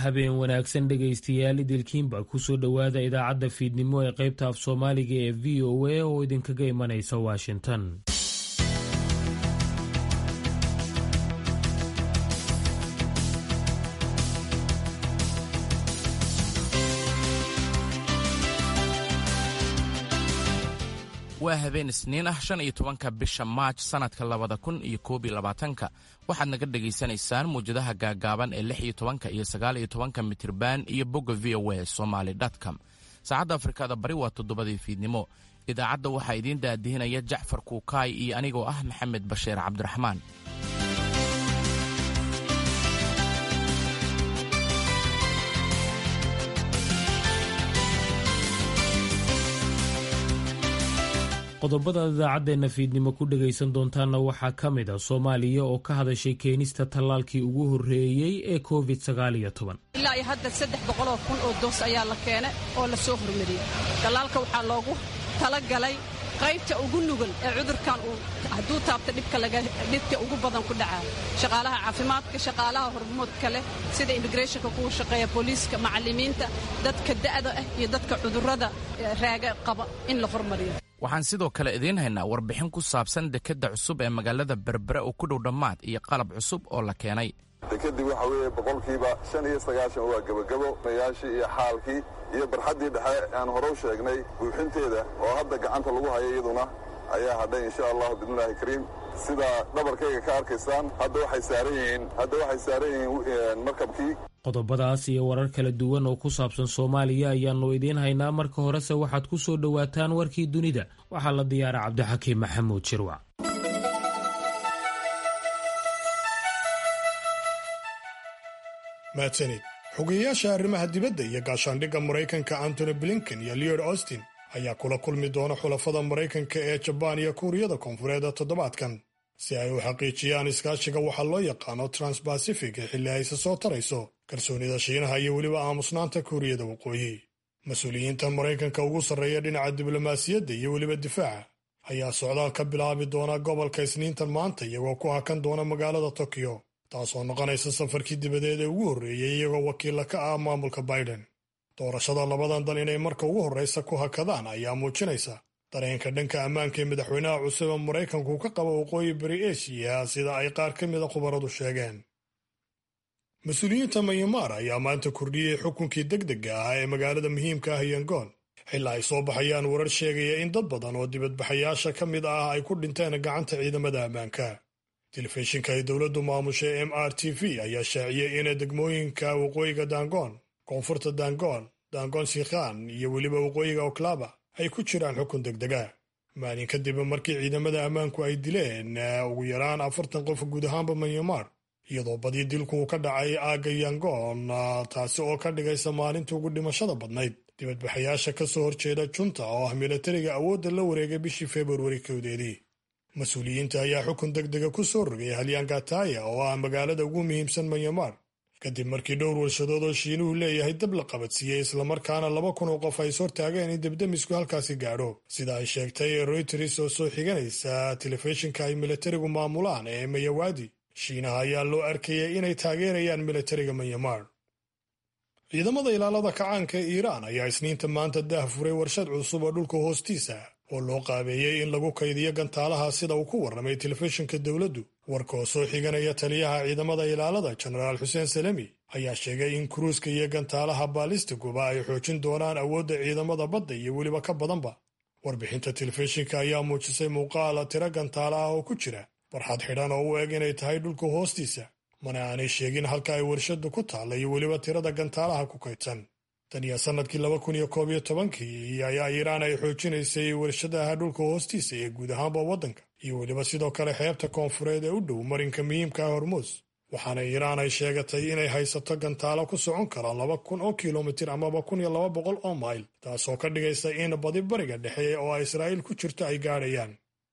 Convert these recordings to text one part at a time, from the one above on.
habeen wanaagsan dhegaystayaal idilkiinba kusoo dhowaada idaacadda fiidnimo ee qaybta af soomaaliga ee v o a oo idinkaga imanaysa washington waa habeen isniin ah shan iyo tobanka bisha maaj sannadka labada kun iyo koob iyo labaatanka waxaad naga dhegaysanaysaan muwjadaha gaagaaban ee lix iyo tobanka iyo sagaal iyo tobanka mitirban iyo bogga v o a somaly com saacadda afrikada bari waa toddobadii fiidnimo idaacadda waxaa idiin daadihinaya jacfar kuukaay iyo anigoo ah maxamed bashiir cabdiraxmaan qodobada idaacaddeena fiidnimo ku dhegaysan doontaanna waxaa ka mid a soomaaliya oo ka hadashay keenista tallaalkii ugu horreeyey ee covid sagaal iyo toban ilaa iyo hadda saddex boqoloo kun oo doos ayaa la keenay oo la soo hormariyey tallaalka waxaa loogu talagalay qaybta ugu nugul ee cudurkan uu hadduu taabta dhibka ugu badan ku dhacaa shaqaalaha caafimaadka shaqaalaha hormoodka leh sida immigreshonka kuwa shaqeeya booliiska macallimiinta dadka da'da ah iyo dadka cudurrada raaga qaba in la hormariyo waxaan sidoo kale idiin haynaa warbixin ku saabsan dekedda cusub ee magaalada berbere oo ku dhow dhammaad iyo qalab cusub oo la keenay dekedii waxa weeye boqolkiiba shan iyo sagaashan waa gebagabo mayaashii iyo xaalkii iyo barxaddii dhexe aan hore u sheegnay buuxinteeda oo hadda gacanta lagu hayo iyaduna ayaa hadhay insha allahu biidnillaahi kariim sida dhabarkayga ka arkaysaan hadda waxay saaran yihiin hadda waxay saaran yihiin markabkii qodobadaas iyo warar kala duwan oo ku saabsan soomaaliya ayaannu idiin haynaa marka horese waxaad ku soo dhowaataan warkii dunida waxaa la diyaara cabdixakiim maxamuud jirwac mahadsanid xogeyayaasha arrimaha dibadda iyo gaashaandhigga maraykanka antony blinken iyo leod austin ayaa kula kulmi doona xulafada maraykanka ee jabaan iyo kuuriyada koonfureed toddobaadkan si ay u xaqiijiyaan iskaashiga waxaa loo yaqaano transbacific ee xilli ayse soo tarayso kalsoonida shiinaha iyo weliba aamusnaanta kuuriyada waqooyi mas-uuliyiinta maraykanka ugu sarreeya dhinaca diblomaasiyadda iyo weliba difaaca ayaa socdaal ka bilaabi doona gobolka isniintan maanta iyagoo ku hakan doona magaalada tokyo taasoo noqonaysa safarkii dibadeed ee ugu horreeyey iyagoo wakiilla ka ah maamulka biden doorashada labadan dal inay marka ugu horraysa ku hakadaan ayaa muujinaysa dareenka dhanka ammaanka ee madaxweynaha cusub ee maraykanku ka qaba waqooyi bari eshiya sida ay qaar ka mida khubaradu sheegeen mas-uuliyiinta mayamaar ayaa maanta kordhiyey xukunkii degdega ah ee magaalada muhiimka ah yangoon xilaa ay soo baxayaan warar sheegaya in dad badan oo dibadbaxayaasha ka mid ah ay ku dhinteen gacanta ciidamada ammaanka telefishinka ay dowladdu maamushay m r t v ayaa shaaciyey in degmooyinka waqooyiga dangoon koonfurta dangoon dangoon sikhan iyo weliba waqooyiga oklaba ay ku jiraan xukun degdega maalin kadib markii ciidamada ammaanku ay dileen ugu yaraan afartan qof guud ahaanba manyamar iyadoo badii dilku ka dhacay aagga yangoon taasi oo ka dhigaysa maalinta ugu dhimashada badnayd dibadbaxayaasha ka soo horjeeda junta oo ah milatariga awoodda la wareegay bishii februari kowdeedii mas-uuliyiinta ayaa xukun degdega ku soo rogay halyangataya oo ah magaalada ugu muhiimsan manyamar kadib markii dhowr warshadood oo shiinuhu leeyahay dab la qabadsiiyey islamarkaana laba kun oo qof ay is hortaageen in debdemisku halkaasi gaadho sida ay sheegtay royters oo soo xiganaysa telefishinka ay milatarigu maamulaan ee mayawadi shiinaha ayaa loo arkayay inay taageerayaan milatariga manyamar ciidamada ilaalada kacaanka ee iiraan ayaa isniinta maanta daah furay warshad cusub oo dhulka hoostiisa oo loo qaabeeyey in lagu kaydiyo gantaalaha sida uu ku warramay telefishinka dowladdu warka oo soo xiganaya taliyaha ciidamada ilaalada jenaraal xuseen salemi ayaa sheegay in kuruuska iyo gantaalaha baalistiguba ay xoojin doonaan awoodda ciidamada badda iyo weliba ka badanba warbixinta telefishinka ayaa muujisay muuqaala tiro gantaala ah oo ku jira barxad xidhan oo u eg inay tahay dhulka hoostiisa mana aanay sheegin halka ay warshaddu ku taalla iyo weliba tirada gantaalaha ku kaydsan tan iyo sannadkii laba kun iyo koob iyo tobankii ayaa iiraan ay xoojinaysay warshadaha dhulka hoostiisa ee guud ahaanba waddanka iyo weliba sidoo kale xeebta koonfureed ee u dhow marinka muhiimka ah hormuus waxaana iiraan ay sheegatay inay haysato gantaalo ku socon kara laba kun oo kilomitir amaba kun iyo laba boqol oo mayl taasoo ka dhigaysa in badi bariga dhexe oo israa'iil ku jirto ay gaadhayaan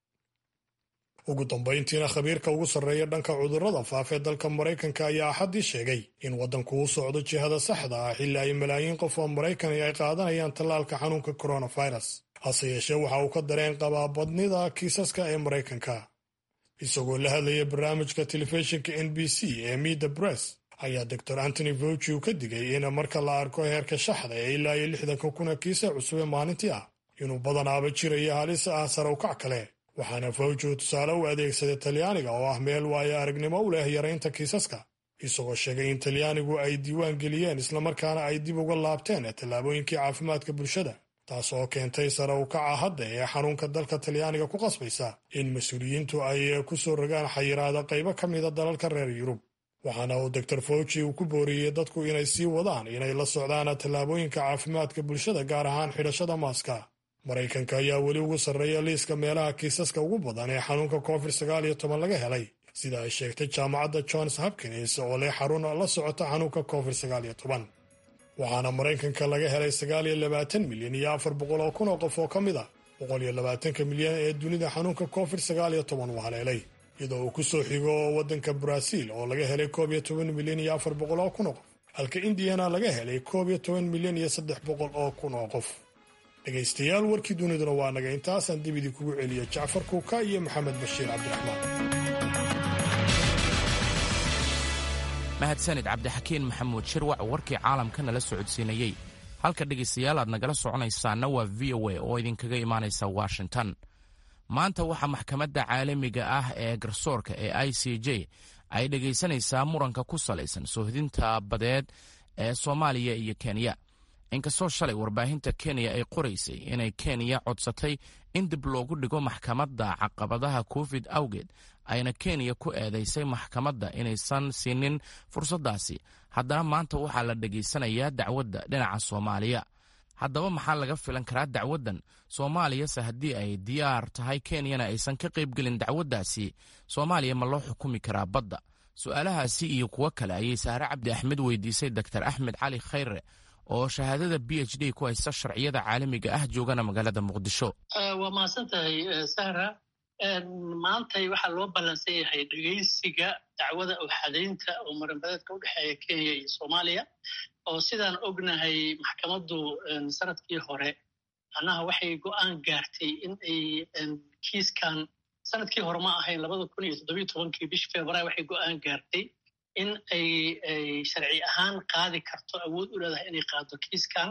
ugu dambayntiina khabiirka ugu sarreeya dhanka cudurrada faafee dalka maraykanka ayaa axaddii sheegay in waddanku u socdo jihada saxda ah xilli ay malaayiin qof oo maraykan ay qaadanayaan tallaalka xanuunka coronavirus hase yeeshee waxa uu ka dareen qabaa badnida kiisaska ee maraykanka isagoo la hadlaya barnaamijka telefishinka n b c ee mida bress ayaa doctor antony fauci uu ka digay in marka la arko heerka shaxda ee ilaa iyo lixdanka kuna kiisa cusub ee maalintii ah inuu badanaaba jirayo halis ah sare ukac kale waxaana fawji uu tusaale u adeegsaday talyaaniga oo ah meel waayo aragnimo u leh yaraynta kiisaska isagoo sheegay in talyaanigu ay diiwaan geliyeen islamarkaana ay dib uga laabteen tallaabooyinkii caafimaadka bulshada taas oo keentay sare ukaca hadda ee xanuunka dalka talyaaniga ku qasbaysa in mas-uuliyiintu ay ku soo rogaan xayiraada qaybo ka mida dalalka reer yurub waxaana uu doctor fauci uu ku booriyey dadku inay sii wadaan inay la socdaan tallaabooyinka caafimaadka bulshada gaar ahaan xidhashada maaska maraykanka ayaa weli ugu sarreeya liiska meelaha kiisaska ugu badan ee xanuunka covid sagaal iyo toban laga helay sida ay sheegtay jaamacadda johns hopkins oo leh xarun la socota xanuunka covid sagaal iyo toban waxaana maraykanka laga helay sagaal iyo labaatan milyan iyo afar boqol oo kun oo qof oo ka mid a boqol iyo labaatanka milyan ee dunida xanuunka covid sagaal iyo toban uu haleelay iyadoo uu ku soo xigo waddanka baraaziil oo laga helay koob iyo toban milyan iyo afar boqol oo kun oo qof halka indiyana laga helay koob iyo toban milyan iyo saddex boqol oo kun oo qof dhegaystayaal warkii duniduna waa naga intaasaan dib idinkugu celiya jacfar kuuka iyo maxamed bashiir cabdiraxmaan mahadsanid cabdixakiin maxamuud shirwac warkii caalamka nala socodsiinayey halka dhegaystayaal aad nagala soconaysaana waa v o a oo idinkaga imaanaysa washington maanta waxaa maxkamadda caalamiga ah ee garsoorka ee i c j ay dhegaysanaysaa muranka ku salaysan soohdinta badeed ee soomaaliya iyo kenya inkastoo shalay warbaahinta kenya ay qoraysay inay kenya codsatay in dib loogu dhigo maxkamadda caqabadaha covid awgeed ayna kenya ku eedaysay maxkamadda inaysan siinin fursaddaasi haddana maanta waxaa la dhegaysanayaa dacwadda dhinaca soomaaliya haddaba maxaa laga filan karaa dacwaddan soomaaliyase haddii ay diyaar tahay kenyana aysan ka qaybgelin dacwaddaasi soomaaliya ma loo xukumi karaa badda su'aalahaasi iyo kuwo kale ayay sahre cabdi axmed weydiisay doktor axmed cali khayre oo shahaadada b h d ku haysta sharciyada caalamiga ah joogana magaalada muqdisho waa mahadsan tahay sahra maantay waxaa loo ballansan yahay dhegaysiga dacwada uxadaynta oo marinbadeedka u dhexeeya kenya iyo soomaaliya oo sidaan ognahay maxkamaddu sanadkii hore macnaha waxay go'aan gaartay in ay kiiskan sanadkii hore ma ahayn labada kun iyo toddobiyo tobankii bishi februaar waxay go'aan gaartay in ay sharci ahaan qaadi karto awood u leedahay inay qaado kiiskan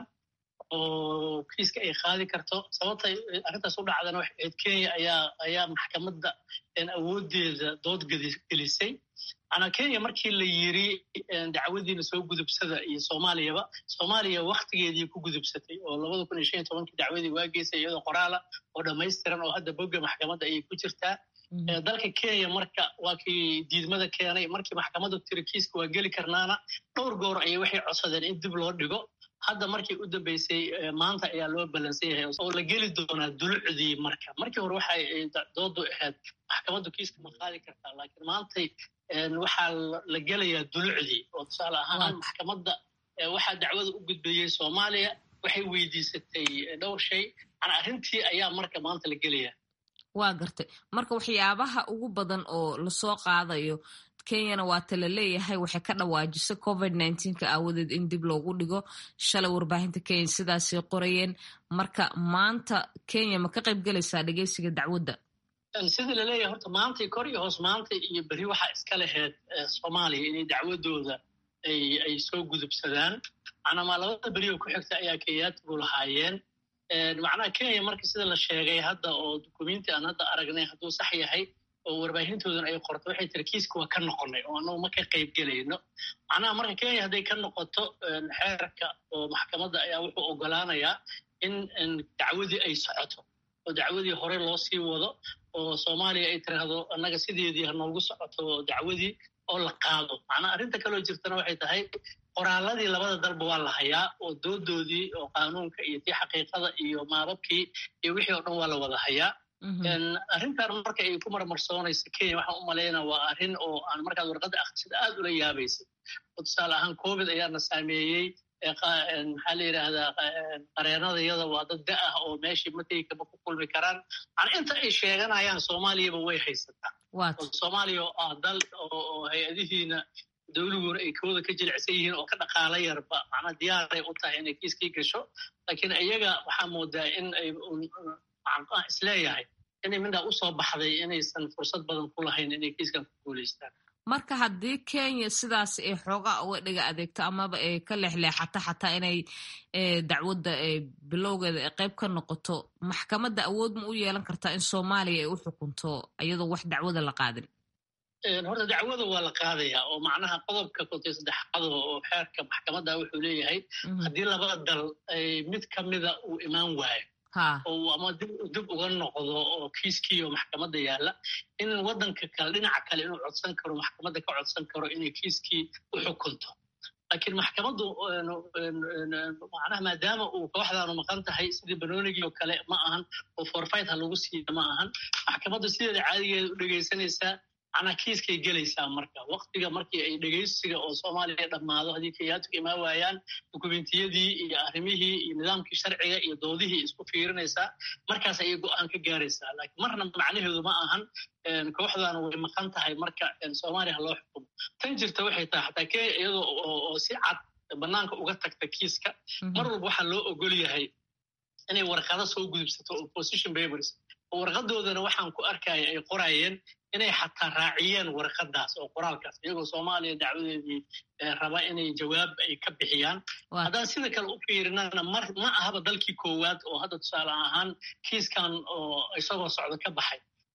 oo kiiska ay qaadi karto sababtay arrintaas u dhacdana waxay ahayd kenya ayaa ayaa maxkamadda awooddeeda dood gelisay macnaa kenya markii la yiri dacwadiina soo gudubsada iyo soomaaliyaba soomaaliya waktigeedii ku gudubsatay oo labada kun iyo shan iyo tobankii dacwadii waa geysay iyadoo qoraala oo dhammaystiran oo hadda bogga maxkamadda ayay ku jirtaa dalka kenya marka waa kii diidmada keenay markii maxkamadda tiri kiiska waa geli karnaana dhowr goor ayay waxay codsadeen in dib loo dhigo hadda markii u dambeysay maanta ayaa loo ballansan yahay oo la geli doonaa dulucdii marka markii hore waxay doodu ahayd maxkamaddu kiiska ma qaadi kartaa laakiin maantay waxaa la gelayaa dulucdii oo tusaale ahaan maxkamadda waxaa dacwada u gudbeeyey soomaaliya waxay weydiisatay dhowr shay mana arrintii ayaa marka maanta la gelayaa waa gartay marka waxyaabaha ugu badan oo lasoo qaadayo kenyana waata la leeyahay waxay ka dhawaajisay covid nneteen-ka aawadeed in dib loogu dhigo shalay warbaahinta kenya sidaasay qorayeen marka maanta kenya ma ka qayb gelaysaa dhegeysiga dacwadda sidii laleeyahay horta maantay kor iyo hoos maanta iyo berri waxaa iska laheyd soomaaliya inay dacwadooda ay soo gudubsadaan macnamaa labada beri oo ku xigta ayaa kenyaatigu lahaayeen macnaha kenya marka sida la sheegay hadda oo dukumenti aan hadda aragnay hadduu sax yahay oo warbaahintoodana ay qorto waxay tiri kiiska waa ka noqonay oo annagu ma ka qayb gelayno macnaha marka kenya hadday ka noqoto xeerka oo maxkamadda ayaa wuxuu ogolaanayaa in dacwadii ay socoto oo dacwadii hore loo sii wado oo soomaaliya ay tiraahdo annaga sideedii ha noogu socoto dacwadii oo la qaado macnaha arrinta kaloo jirtana waxay tahay qoraaladii labada dalba waa la hayaa oo doodoodii oo qaanuunka iyo tii xaqiiqada iyo maababkii iyo wixii oo dhan waa la wada hayaa arrintan marka ay ku marmarsoonaysa kenya waxaan u malaynaa waa arrin oo aan markaad warqadda akhrisida aad ula yaabaysay oo tusaale ahaan covid ayaana saameeyey maxaa la yidhaahdaa qareenadayada waa dad da ah oo meeshii mategi kama ku kulmi karaan macnaa inta ay sheeganayaan soomaaliyaba way haysataa oo soomaaliya oo ah dal oo hay-adihiina dawliguuna ay kooda ka jilicsan yihiin oo ka dhaqaala yarba macnaa diyaaray u tahay inay kiiskii gasho laakiin iyaga waxaa moodaa in ay isleeyahay inay midhaa usoo baxday inaysan fursad badan ku lahayn inay kiiskan ku guulaystaan marka haddii kenya sidaas ay xoogaa uga dhiga adeegto amaba ay ka leexleexato xataa inay dacwadda bilowgeeda ay qayb ka noqoto maxkamadda awood ma u yeelan kartaa in soomaaliya ay u xukunto iyadoo wax dacwada la qaadin horta dacwada waa la qaadayaa oo macnaha qodobka kontay saddexaad oo xeerka maxkamadda wuxuu leeyahay haddii labada dal mid ka mida uu imaan waayo oo ama dib uga noqdo oo kiiskii oo maxkamadda yaalla in waddanka kale dhinaca kale inuu codsan karo maxkamadda ka codsan karo inay kiiskii u xukunto laakiin maxkamaddu macnaha maadaama uu kooxdaanu maqan tahay sidii banoonigii oo kale ma ahan oo forfait ha lagu siiya ma ahan maxkamaddu sideeda caadigeeda u dhegaysanaysaa macnaha kiiskay gelaysaa marka waktiga markii ay dhegaysiga oo soomaaliya dhammaado haddii kayaatuka imaan waayaan dukumentiyadii iyo arrimihii iyo nidaamkii sharciga iyo doodihii isku fiirinaysaa markaas ayay go'aan ka gaaraysaa laakiin marna macnaheedu ma ahan kooxdan way maqan tahay marka soomaaliya ha loo xukumo tan jirta waxay tahay xataa kenya iyadoo oo si cad bannaanka uga tagta kiiska mar walba waxaa loo ogol yahay inay warqado soo gudubsato opposition papers oo warqadoodana waxaan ku arkaya ay qorayeen inay xataa raaciyeen warqadaas oo qoraalkaas iyagoo soomaaliya dacwadeedii raba inay jawaab ay ka bixiyaan haddaan sida kale u fiirinana mar ma ahaba dalkii koowaad oo hadda tusaale ahaan kiiskan oo isagoo socdo ka baxay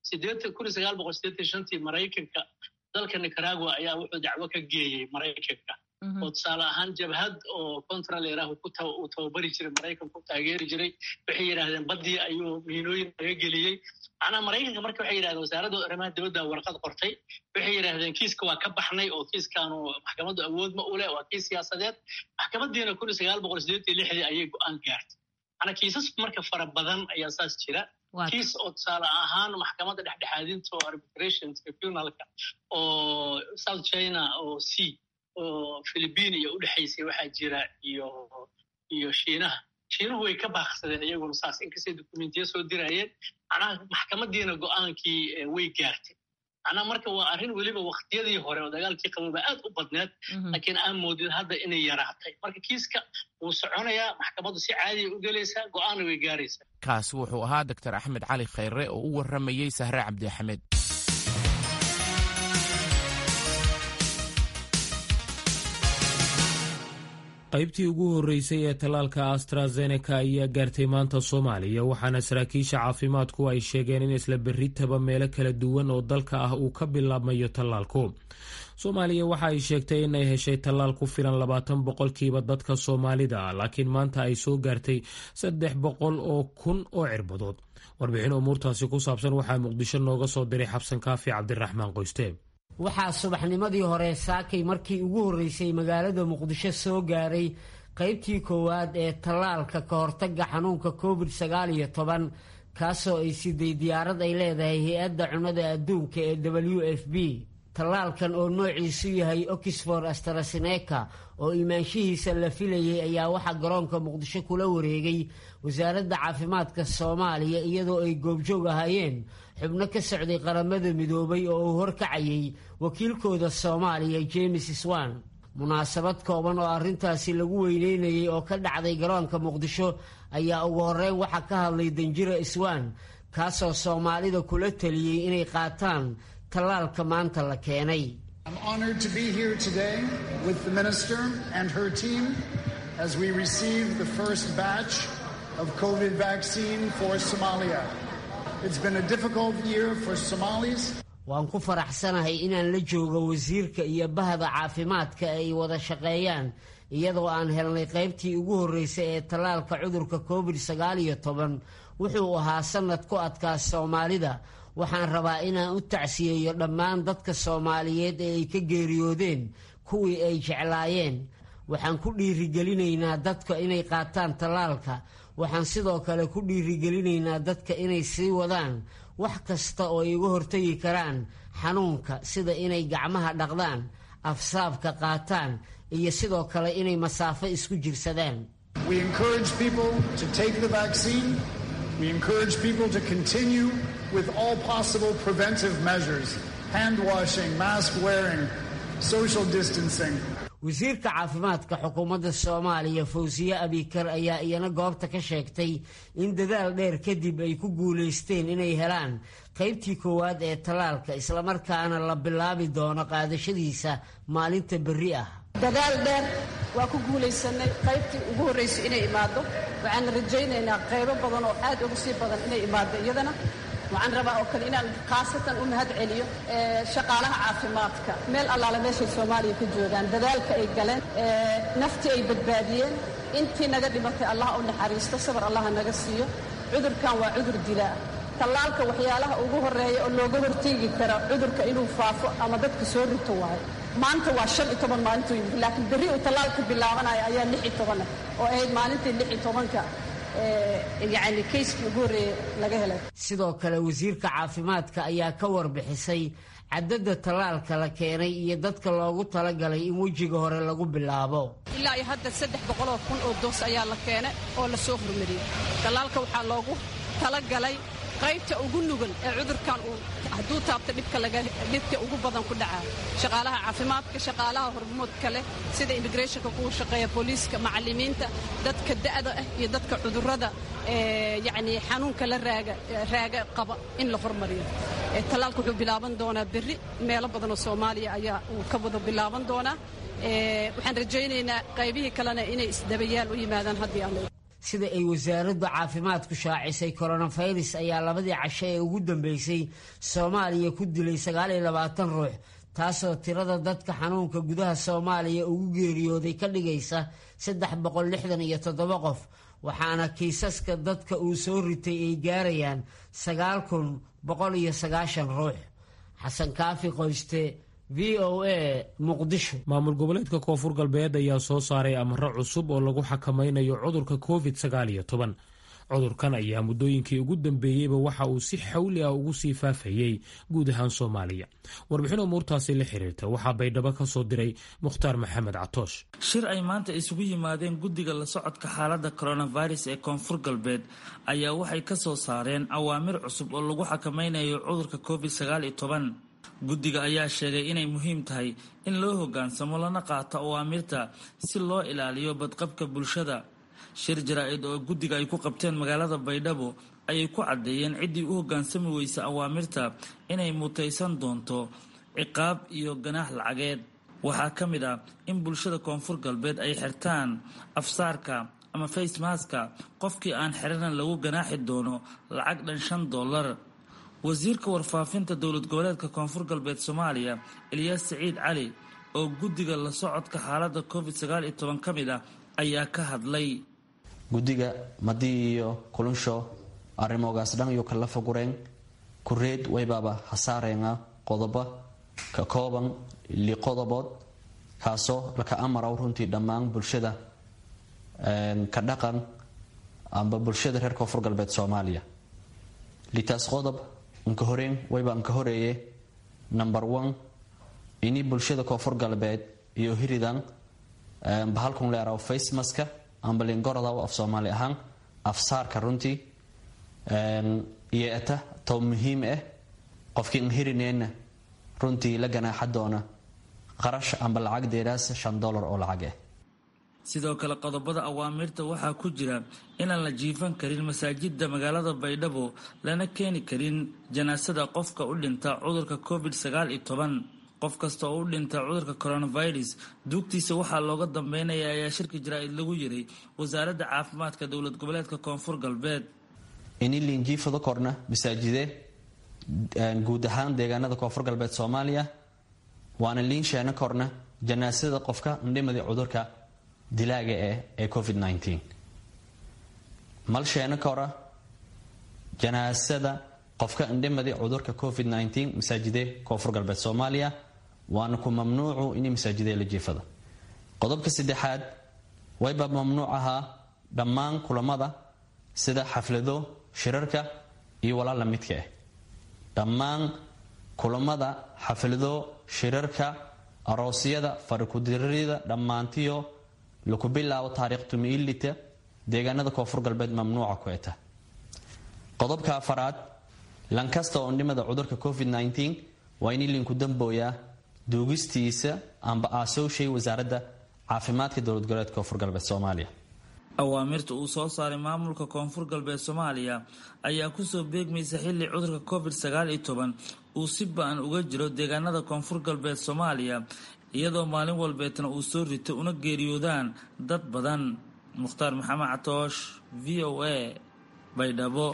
tii maraykanka dalka nicaragua ayaa wuxuu dacwo ka geeyey maraykanka oo tusaale ahaan jabhad oo contraleeraah uu tababari jiray maraykanku taageeri jiray waxay yidhahdeen baddii ayuu miinooyin laga geliyey macnaha maraykanka marka waxay yidhahdeen wasaaradda arrimaha dibadda warqad qortay waxay yidhahdeen kiiska waa ka baxnay oo kiiskaanu maxkamaddu awood ma u leh waa kiis siyaasadeed maxkamaddiina ayay go'aan gaartay macnaa kiisas marka fara badan ayaa saas jira kiis oo tusaale ahaan maxkamadda dhexdhexaadinta oo arbitration tribunalka oo south china oo c oo philibiin iyo u dhexaysay waxaa jira iyo iyo shiinaha shiinuhu way ka baaqsadeen iyaguna saas inkastay dokumentiya soo dirayeen macnaha maxkamaddiina go'aankii way gaartay macnaha marka waa arrin weliba waktiyadii hore oo dagaalkii qabooba aad u badneed laakiin aan moodin hadda inay yaraatay marka kiiska wuu soconayaa maxkamaddu si caadiya u gelaysaa go'aana way gaaraysaa kaasi wuxuu ahaa doctor axmed cali khayre oo u warramayey sahre cabdi axmed qaybtii ugu horreysay ee tallaalka astrazeneca ayaa gaartay maanta soomaaliya waxaana saraakiisha caafimaadku ay sheegeen in isla berritaba meelo kala duwan oo dalka ah uu ka bilaabmayo tallaalku soomaaliya waxa ay sheegtay inay heshay tallaal ku filan labaatan boqolkiiba dadka soomaalida laakiin maanta ay soo gaartay saddex boqol oo kun oo cirbadood warbixin umuurtaasi ku saabsan waxaa muqdisho nooga soo diray xabsan kaafi cabdiraxmaan qoyste waxaa subaxnimadii hore saakay markii ugu horreysay magaalada muqdisho soo gaaray qaybtii koowaad ee tallaalka ka hortagga xanuunka covid sagaal iyo toban kaasoo ay siday diyaarad ay leedahay hay-adda cunnada adduunka ee w f b tallaalkan oo noociisu yahay oxford astraseneca oo imaanshihiisa la filayay ayaa waxaa garoonka muqdisho kula wareegay wasaaradda caafimaadka soomaaliya iyadoo ay goobjoog ahaayeen xubno ka socday qaramada midoobay oo uu horkacayay wakiilkooda soomaaliya james swan munaasabad kooban oo arrintaasi lagu weyneynayay oo ka dhacday garoonka muqdisho ayaa ugu horreyn waxaa ka hadlay danjira swan kaasoo soomaalida kula taliyey inay qaataan tallaalka maanta la keenay of COVID vaccine for Somalia. It's been a difficult year for Somalis. waan ku faraxsanahay inaan la joogo wasiirka iyo bahda caafimaadka ay wada shaqeeyaan iyadoo aan helnay qaybtii ugu horreysay ee tallaalka cudurka covid sagaal iyo toban wuxuu ahaa sannad ku adkaa soomaalida waxaan rabaa inaan u tacsiyeeyo dhammaan dadka soomaaliyeed ee ay ka geeriyoodeen kuwii ay jeclaayeen waxaan ku dhiirigelinaynaa dadka inay qaataan tallaalka waxaan sidoo kale ku dhiirigelinaynaa dadka inay sii wadaan wax kasta oo ay uga hortagi karaan xanuunka sida inay gacmaha dhaqdaan afsaabka qaataan iyo sidoo kale inay masaafo isku jirsadaan We encourage people to take the vaccine. We encourage people to continue with all possible preventive measures hand washing, mask wearing, social distancing. wasiirka caafimaadka xukuumadda soomaaliya fawsiye abikar ayaa iyana goobta ka sheegtay in dadaal dheer kadib ay ku guulaysteen inay helaan qaybtii koowaad ee tallaalka islamarkaana la bilaabi doono qaadashadiisa maalinta berri ah dadaal dheer waa ku guulaysanay qaybtii ugu horraysay inay imaaddo waxaan rajaynaynaa qaybo badan oo aad uga sii badan inay imaaddo iyadana waxaan rabaa oo kale inaan khaasatan u mahad celiyo shaqaalaha caafimaadka meel allaale meeshay soomaaliya ka joogaan dadaalka ay galeen naftii ay badbaadiyeen intii naga dhimatay allah u naxariisto sabar allaha naga siiyo cudurkan waa cudur dilaa tallaalka waxyaalaha ugu horreeya oo looga horteegi kara cudurka inuu faafo ama dadka soo rito waayo maanta waa shan iyo toban maalintuu yimid laakiin berri uu tallaalka bilaabanayo ayaa lix iyo toban ah oo ahayd maalintii lix iyo tobanka yani kayskii ugu horreeye laga helay sidoo kale wasiirka caafimaadka ayaa ka warbixisay cadadda tallaalka la keenay iyo dadka loogu talagalay in wejiga hore lagu bilaabo ilaa iyo hadda saddex boqoloo kun oo doos ayaa la keenay oo la soo hormariyey tallaalka waxaa loogu talagalay qaybta ugu nugan ee cudurkan uu hadduu taabto dhibka ugu badan ku dhacaa shaqaalaha caafimaadka shaqaalaha hormoodka leh sida immigrationka kuwa shaqeeya booliiska macallimiinta dadka da'da ah iyo dadka cudurrada yacni xanuunka la raaga qaba in la hormariyo tallaalka wuxuu bilaaban doonaa berri meelo badan oo soomaaliya ayaa uu ka wada bilaaban doonaa waxaan rajaynaynaa qaybihii kalena inay isdabayaal u yimaadaan haddii aan sida ay wasaaradda caafimaadku shaacisay koronafirus ayaa labadii casho ee ugu dambeysay soomaaliya ku dilay sagaaliyo labaatan ruux taasoo tirada dadka xanuunka gudaha soomaaliya ugu geeriyooday ka dhigaysa saddex boqol lixdan iyo toddoba qof waxaana kiisaska dadka uu soo ritay ay gaarayaan sagaal kun boqol iyo sagaashan ruux xasan kaafi qoyste v o a muqdisho maamul goboleedka koonfur galbeed ayaa soo saaray amaro cusub oo lagu xakamaynayo cudurka covid sagaal iyo toban cudurkan ayaa muddooyinkii ugu dambeeyeyba waxa uu si xawli ah ugu sii faafayey guud ahaan soomaaliya warbixin umuurtaasi la xiriirta waxaa baydhabo ka soo diray mukhtaar maxamed catoosh shir ay maanta isugu yimaadeen guddiga la socodka xaaladda coronavirus ee koonfur galbeed ayaa waxay ka soo saareen awaamir cusub oo lagu xakamaynayo cudurka covid sagaal iyo toban guddiga ayaa sheegay inay muhiim tahay in loo hoggaansamo lana qaato awaamirta si loo ilaaliyo badqabka bulshada shir jaraa-id oo guddiga ay ku qabteen magaalada baydhabo ayay ku caddeeyeen ciddii u hoggaansami weysa awaamirta inay mutaysan doonto ciqaab iyo ganaax lacageed waxaa ka mid ah in bulshada koonfur galbeed ay xirtaan afsaarka ama facemaska qofkii aan xirana lagu ganaaxi doono lacag dhan shan dollar wasiirka warfaafinta dowlad goboleedka koonfur galbeed soomaaliya eliyaas saciid cali oo guddiga la socodka xaaladda covid sagaal iyo toban ka mid ah ayaa ka hadlay guddiga madii iyo kulunsho arrimogaas dhan iyo kala fagureen kureed waybaaba hasaareena qodobo ka kooban liqodobood kaasoo laka amaraw runtii dhammaan bulshada ka dhaqan amba bulshada reer koonfur galbeed soomaaliya litaas qodob nka horeen wayba nka horeeye number one ini bulshada koonfur galbeed iyo hiridan bahalkun leeraw facemaska amba lingorodaw af soomaali ahaan afsaarka runtii iyo eta tow muhiim ah qofkii n hirineenna runtii la ganaaxa doona qarash amba lacag deeraas shan dollar oo lacag ah sidoo kale qodobada awaamirta waxaa ku jira inaan la jiifan karin masaajida magaalada baydhabo lana keeni karin janaasada qofka u dhinta cudurka covid sagaal iyo toban qof kasta oo u dhinta cudurka coronavirus duugtiisa waxaa looga dambeynaya ayaa shirka jaraa-id lagu yiray wasaaradda caafimaadka dowlad goboleedka koonfur galbeed ini liinjiifado korna masaajide guud ahaan deegaanada koonfur galbeed soomaaliya waana liin sheeno korna janaasada qofka ndhimadi cudurka dilaaga eh ee covid mal sheeno kora janaasada qofka indhimadi cudurka covid masaajide koonfur galbeed soomaaliya waana ku mamnuucu in masaajide la jiifada qodobka saddexaad wayba mamnuuc ahaa dhammaan kulamada sida xaflado shirarka iyo walaal la midka ah dhammaan kulamada xaflado shirarka aroosyada farikudirida dhammaantiyo laku bilaabo taariikh tumiilita deegaanada koonfur galbeed mamnuuca ku eta qodobka afaraad lankasta oo ndhimada cudurka covid waa in linku dambooyaa duugistiisa amba aasowshay wasaaradda caafimaadka dowlad goboleedka koonfur galbeed soomaaliya awaamirta uu soo saaray maamulka koonfur galbeed soomaaliya ayaa kusoo beegmaysa xilli cudurka covid sagaal iyo toban uu si ba-an uga jiro deegaanada koonfur galbeed soomaaliya iyadoo maalin walbeetna uu soo rito una geeriyoodaan dad badan mukhtaar maxamed catoosh v o a baydhabo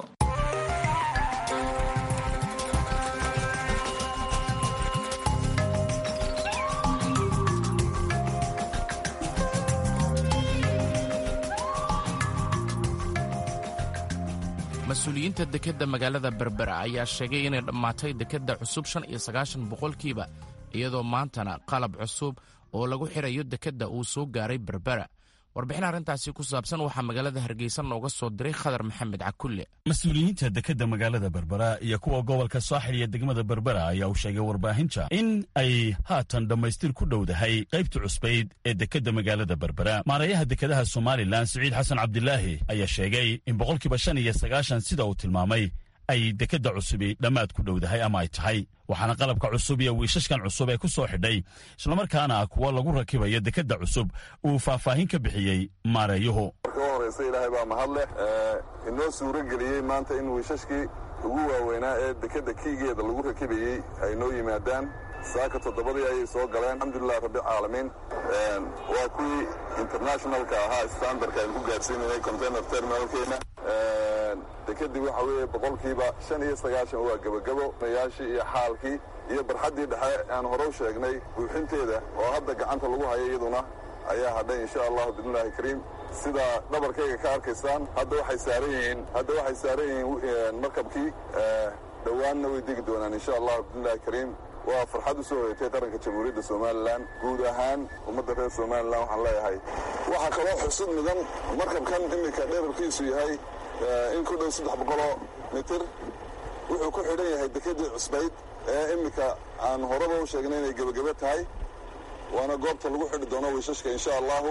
mas-uuliyiinta dekedda magaalada berbera ayaa sheegay inay dhammaatay dekedda cusub shan iyo sagaashan boqolkiiba iyadoo maantana qalab cusub oo lagu xirayo dekedda uu soo gaaray berbera warbixin arrintaasi ku saabsan waxaa magaalada hargeysa nooga soo diray khadar maxamed cakulle mas-uuliyiinta dekedda magaalada berbera iyo kuwa gobolka saaxil iyo degmada berbera ayaa u sheegay warbaahinta in ay haatan dhammaystir ku dhowdahay qaybta cusbayd ee dekedda magaalada berbera maarayaha dekedaha somalilan siciid xasan cabdilaahi ayaa sheegay in boqolkiiba shan iyo sagaashan sida uu tilmaamay ay dekedda cusubi dhammaad ku dhowdahay ama ay tahay waxaana qalabka cusub iyo wiishashkan cusub ee ku soo xidhay islamarkaana kuwa lagu rakibayo dekedda cusub uu faahfaahin ka bixiyey maareeyuhu marka u horraysa ilaahay baa mahad leh inoo suuro geliyey maanta in wiishashkii ugu waaweynaa ee dekedda kiigeeda lagu rakibayey ay noo yimaadaan saaka toddobadii ayay soo galeen alxamdulilah rabbilcaalamiin waa kuwii internationalka ahaa standardka aynu ku gaadhsiinanay container terminalkeena dekedii waxa weeye boqolkiiba shan iyo sagaashan waa gebagabo mayaashii iyo xaalkii iyo barxaddii dhexe aan hore u sheegnay buuxinteeda oo hadda gacanta lagu hayo iyaduna ayaa hadhay insha allahu biidnillahi kariim sida dhabarkayga ka arkaysaan hadda waxay saaran yihiin hadda waxay saaran yihiin markabkii dhowaanna way degi doonaan insha allahu biidnillahi kariim waa farxad u soo hoyatay qaranka jamhuuriyadda somalilan guud ahaan ummadda reer somalilan waxaan leeyahay waxaa kaloo xusud mudan markabkan iminka dherarkiisu yahay in ku dhow saddex boqoloo mitir wuxuu ku xidhan yahay dekedii cusbayd ee iminka aan horeba u sheegnay inay gebagebe tahay waana goobta lagu xidhi doono wiishashka insha allahu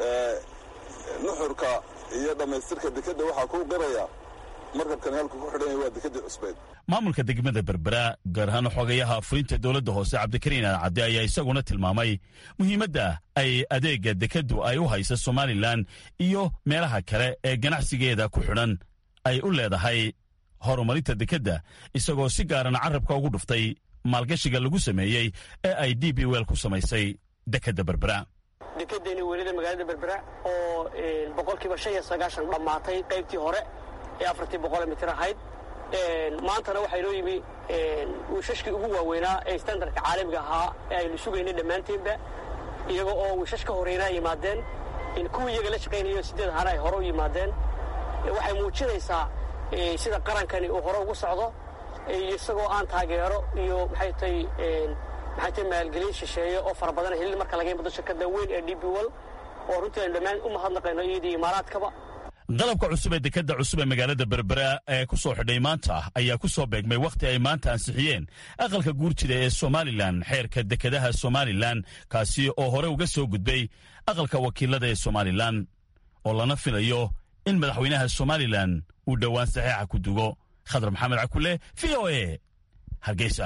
nuxurka iyo dhammaystirka dekedda waxaa kuu qiraya markabkani halku ku xidhan yahay waa dekedii cusbayd maamulka degmada berbera gaar ahaan xogayaha fulinta dowladda hoose cabdikariin alcadde ayaa isaguna tilmaamay muhiimadda ay adeegga dekeddu ay u haysa somalilan iyo meelaha kale ee ganacsigeeda ku xidhan ay u leedahay horumarinta dekedda isagoo si gaarana carabka ugu dhuftay maalgashiga lagu sameeyey ee ay d b wel ku samaysay dekedda berbera dekedeeni welida magaalada berbera oo boqolkiiba shan iyo sagaashan dhammaatay qaybtii hore ee afartii boqol mitir ahayd maantana waxaa inoo yimi wiishashkii ugu waaweynaa ee standardka caalamiga ahaa ee aynu sugaynay dhammaanteenba iyaga oo wiishash ka horeyna ay yimaadeen kuwii iyaga la shaqaynayo sideed hana ay hore u yimaadeen waxay muujinaysaa sida qarankani uu hore ugu socdo isagoo aan taageero iyo maxay tay maxay tay maalgelin shisheeye oo fara badan helin marka laga yimado shirkadda weyn ee d b wol oo runtii aynu dhammaan u mahadnaqayno iyadii imaaraadkaba qalabka cusub ee dekedda cusub ee magaalada berbera ee ku soo xidhay maanta ayaa ku soo beegmay wakhti ay maanta ansixiyeen aqalka guurjida ee somalilan xeerka dekedaha somalilan kaasi oo hore uga soo gudbay aqalka wakiilada ee somalilan oo lana filayo in madaxweynaha somalilan uu dhowaan saxiixa ku dugo khadar maxamed cakule v o a hargeysa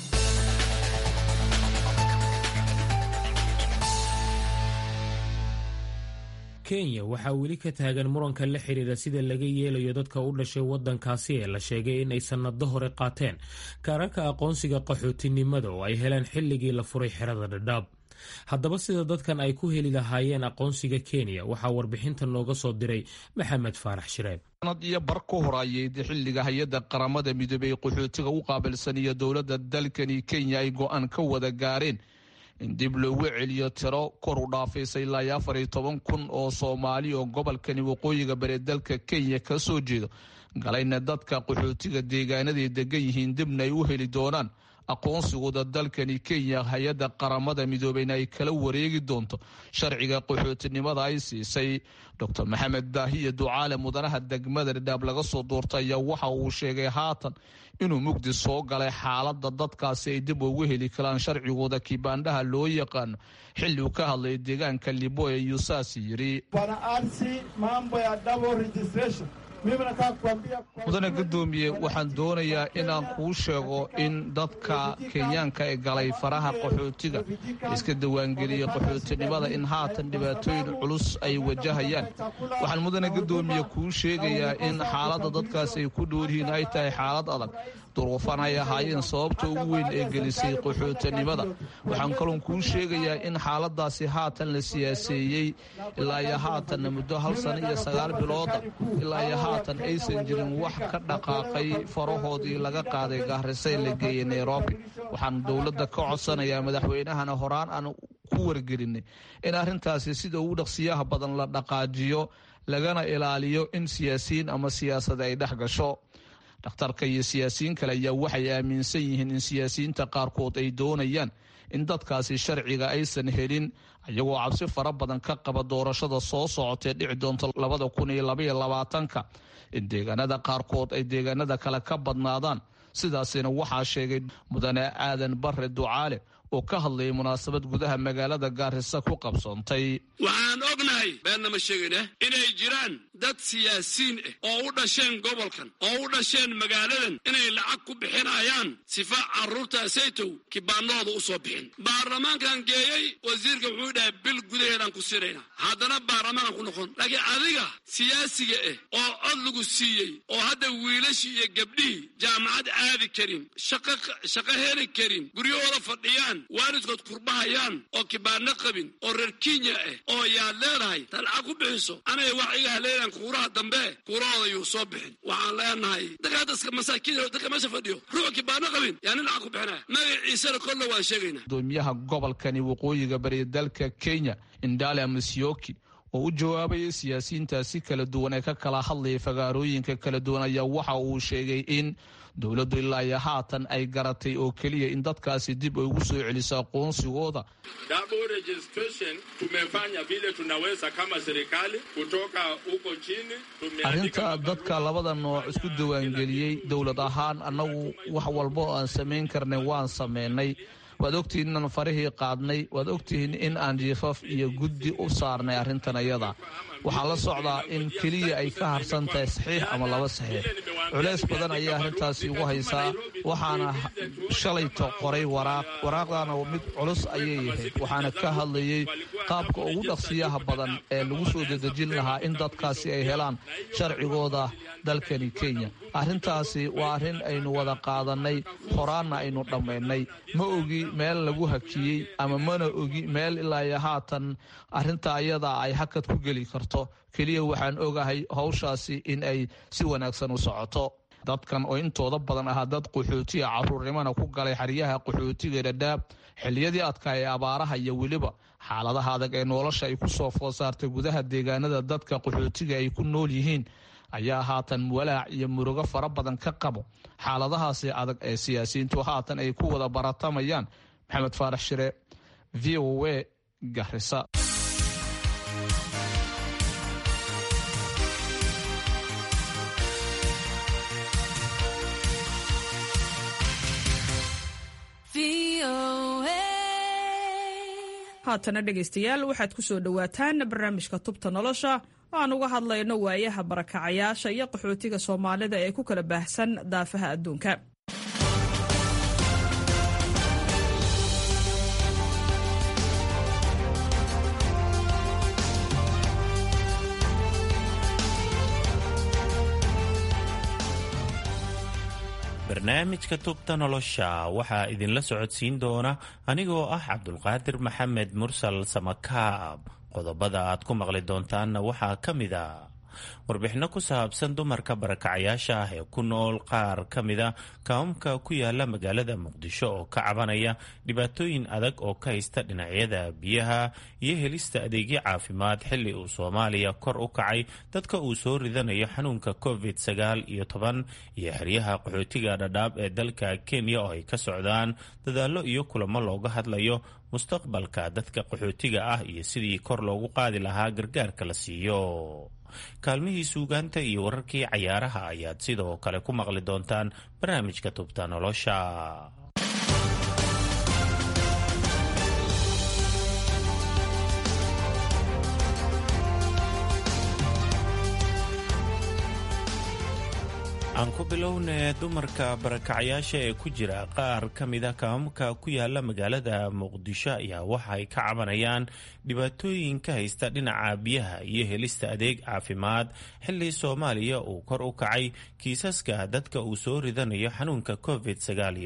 kenya waxaa weli ka taagan muranka la xidhiira sida laga yeelayo dadka u dhashay waddankaasi ee la sheegay inay sannado hore qaateen kaararka aqoonsiga qaxootinimada oo ay heleen xilligii la furay xerada dhadhaab haddaba sida dadkan ay ku heli lahaayeen aqoonsiga kenya waxaa warbixinta nooga soo diray maxamed faarax shireeb sanad iyo bar ku horaayay xilliga hay-adda qaramada midoobey qaxootiga u qaabilsan iyo dowladda dalkani kenya ay go-aan ka wada gaareen in dib loogu celiyo tiro kor u dhaafaysay ilaa iyo afar iyo toban kun oo soomaali oo gobolkani waqooyiga bari dalka kenya ka soo jeedo galayna dadka qaxootiga deegaanaday degan yihiin dibna ay u heli doonaan aqoonsigooda dalkani kenya hay-adda qaramada midoobeyna ay kala wareegi doonto sharciga qaxootinimada ay siisay docr maxamed daahiya ducaale mudanaha degmada dhadhaab laga soo doortay ayaa waxa uu sheegay haatan inuu mugdi soo galay xaalada dadkaasi ay dib ugu heli karaan sharcigooda kibaandhaha loo yaqaano xilli uu ka hadlay deegaanka libo ee yusaasi yidhi mudane guddoomiye waxaan doonayaa inaan kuu sheego in dadka kenyaanka ee galay faraha qaxootiga iska diiwaangeliyey qaxootinimada in haatan dhibaatooyin culus ay wajahayaan waxaan mudane guddoomiye kuu sheegayaa in xaaladda dadkaas ay ku dhooryihiin ay tahay xaalad adag duruufan ay ahaayeen sababta ugu weyn ee gelisay qaxootinimada waxaan kaloon kuu sheegayaa in xaaladaasi haatan la siyaaseeyey ilaa iyo haatanna muddo hal sano iyo sagaal bilooda ilaa iyo haatan aysan jirin wax ka dhaqaaqay farahoodii laga qaaday gaarisay la geeyey nairobi waxaan dowladda ka codsanayaa madaxweynahana horaan aan ku wargelinay in arrintaasi sida ugu dhaqsiyaha badan la dhaqaajiyo lagana ilaaliyo in siyaasiyiin ama siyaasad ay dhex gasho dhakhtarka iyo siyaasiyiin kale ayaa waxay aaminsan yihiin in siyaasiyiinta qaarkood ay doonayaan in dadkaasi sharciga aysan helin iyagoo cabsi fara badan ka qaba doorashada soo socotee dhici doonta labada kun iyo labaiyo labaatanka in deegaanada qaarkood ay deegaanada kale ka badnaadaan sidaasina waxaa sheegay mudane aadan bare ducaale oo ka hadlayay munaasabad gudaha magaalada gaarisa ku qabsoontay waxaan ognahay beenna ma sheegayna inay jiraan dad siyaasiyiin ah oo u dhasheen gobolkan oo u dhasheen magaaladan inay lacag ku bixinayaan sifa carruurta saytow kibaanahooda u soo bixin baarlamaankan geeyey wasiirka wuxuu dhahay bil gudaheedaan ku sirayna haddana baarlamaankan ku noqon laakiin adiga siyaasiga ah oo cod lagu siiyey oo hadda wiilashii iyo gabdhihii jaamacad aadi karin shaqo heli karin guryahooda fadhiyaan waalidkood kurbahayaan oo kibaano qabin oo reer kenya ah oo yaad leedahay ta lacag ku bixiso anay wax iga haleelaan kuuraha dambe kuurahooda yuu soo bixin waxaan leenahay dadka dadka masaakiin dadka meesha fadhiyo ruux kibaano qabin yaa nin lacag ku bixinaya magaciisana kolle waan sheegaynaa gudoomiyaha gobolkani waqooyiga bari dalka kenya indale musyoki oo u jawaabayay siyaasiyiintaasi kala duwan ee ka kala hadlayay fagaarooyinka kala duwan ayaa waxa uu sheegay in dowladdu ilaa iyo haatan ay garatay oo keliya in dadkaasi dib ay ugu soo celiso aqoonsigooda Double registration tumefanya vile tunaweza kama serikali kutoka huko chini tumeandika arrinta dadka labada nooc isku diiwaangeliyey dowlad ahaan annagu wax walba oo aan samayn karnay waan samaynay waad ogtihiin inaan farihii qaadnay waad ogtihiin in aan jiifaf iyo guddi u saarnay arrintan ayada waxaa la socdaa in keliya ay ka harsan tahay saxiix ama laba saxiix culays badan ayay arrintaasi ugu haysaa waxaana shalayto qoray waraaq waraaqdaana mid culus ayay ahayd waxaana ka hadlayey qaabka ugu dhaqsiyaha badan ee lagu soo dedejin lahaa in dadkaasi ay helaan sharcigooda dalkani kenya arrintaasi waa arrin aynu wada qaadannay horaanna aynu dhammaynay ma ogi meel lagu hakiyey ama mana ogi meel ilaa iyo haatan arrinta ayada ay hakad ku geli karto keliya waxaan ogahay hawshaasi in ay si wanaagsan u socoto dadkan oo intooda badan ahaa dad qaxootiga caruurnimana ku galay xeryaha qaxootiga dhadhaab xilliyadii adkaa ee abaaraha iyo weliba xaaladaha adag ee nolosha ay ku soo food saartay gudaha deegaanada dadka qaxootiga ay ku nool yihiin ayaa haatan walaac iyo murugo fara badan ka qabo xaaladahaasi adag ee siyaasiyiintu haatan ay ku wada baratamayaan maxamed faarax shire v o a garisa haatana dhegaystayaal waxaad ku soo dhowaataan barnaamijka tubta nolosha oo aan uga hadlayno waayaha barakacayaasha iyo qaxootiga soomaalida ee ku kala baahsan daafaha adduunka barnaamijka tubta nolosha waxaa idinla socodsiin doona anigoo ah cabdulqaadir maxamed mursal samakaab qodobada aad ku maqli doontaanna waxaa ka mid a warbixinno ku saabsan dumarka barakacayaasha ah ee ku nool qaar ka mida kaamamka ku yaala magaalada muqdisho oo ka cabanaya dhibaatooyin adag oo ka haysta dhinacyada biyaha iyo helista adeegyo caafimaad xilli uu soomaaliya kor u kacay dadka uu soo ridanayo xanuunka covid sagaal iyo toban iyo xeryaha qaxootiga dhadhaab ee dalka kenya oo ay ka socdaan dadaallo iyo kulamo looga hadlayo mustaqbalka dadka qaxootiga ah iyo sidii kor loogu qaadi lahaa gargaarka la siiyo kaalmihii suugaanta iyo wararkii cayaaraha ayaad sidoo kale ku maqli doontaan barnaamijka tubta nolosha aan ku bilownee dumarka barakacyaasha ee ku jira qaar ka mida kaamamka ku yaala magaalada muqdisho ayaa waxa ay ka cabanayaan dhibaatooyin ka haysta dhinaca biyaha iyo helista adeeg caafimaad xilli soomaaliya uu kor u kacay kiisaska dadka uu soo ridanayo xanuunka covid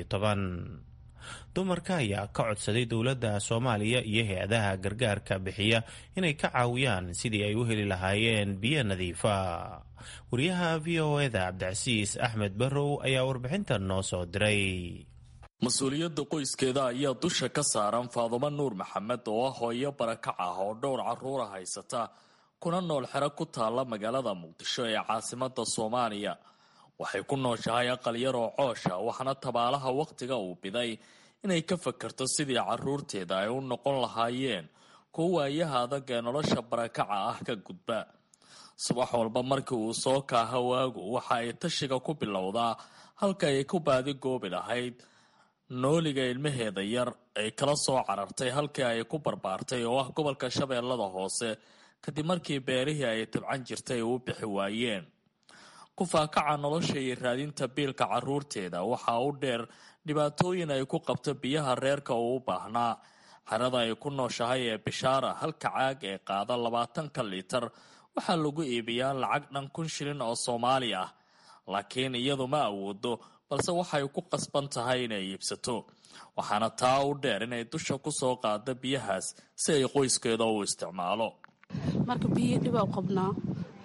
dumarka ayaa ka codsaday dowladda soomaaliya iyo hay-adaha gargaarka bixiya inay ka caawiyaan sidii ay u heli lahaayeen biyo nadiifa wariyaha v o eda cabdicasiis axmed barrow ayaa warbixintan noo soo diray mas-uuliyadda qoyskeeda ayaa dusha ka saaran faadumo nuur maxamed oo ah hooyo barakac ah oo dhowr caruura haysata kuna nool xero ku taalla magaalada muqdisho ee caasimada soomaaliya waxay ku nooshahay aqal yar oo coosha waxaana tabaalaha wakhtiga uu biday inay ka fakarto sidii caruurteeda ay u noqon lahaayeen kuwa waayaha adag ee nolosha barakaca ah ka gudba subax walba markii uu soo kaaha waagu waxa ay tashiga ku bilowdaa halka ay ku baadi goobi lahayd nooliga ilmaheeda yar ay kala soo carartay halkii ay ku barbaartay oo ah gobolka shabeellada hoose kadib markii beerihii ay tabcan jirtay u bixi waayeen kufaakaca nolosha iyo raadinta biilka caruurteeda waxaa u dheer dhibaatooyin ay ku qabto biyaha reerka uu u baahnaa xerada ay ku nooshahay ee bishaara halka caag ee qaada labaatanka liitar waxaa lagu iibiyaa lacag dhan kun shilin oo soomaali ah laakiin iyadu ma awoodo balse waxay ku qasban tahay inay iibsato waxaana taa u dheer inay dusha ku soo qaado biyahaas si ay qoyskeeda u isticmaalo marka biyo dhiba u qabnaa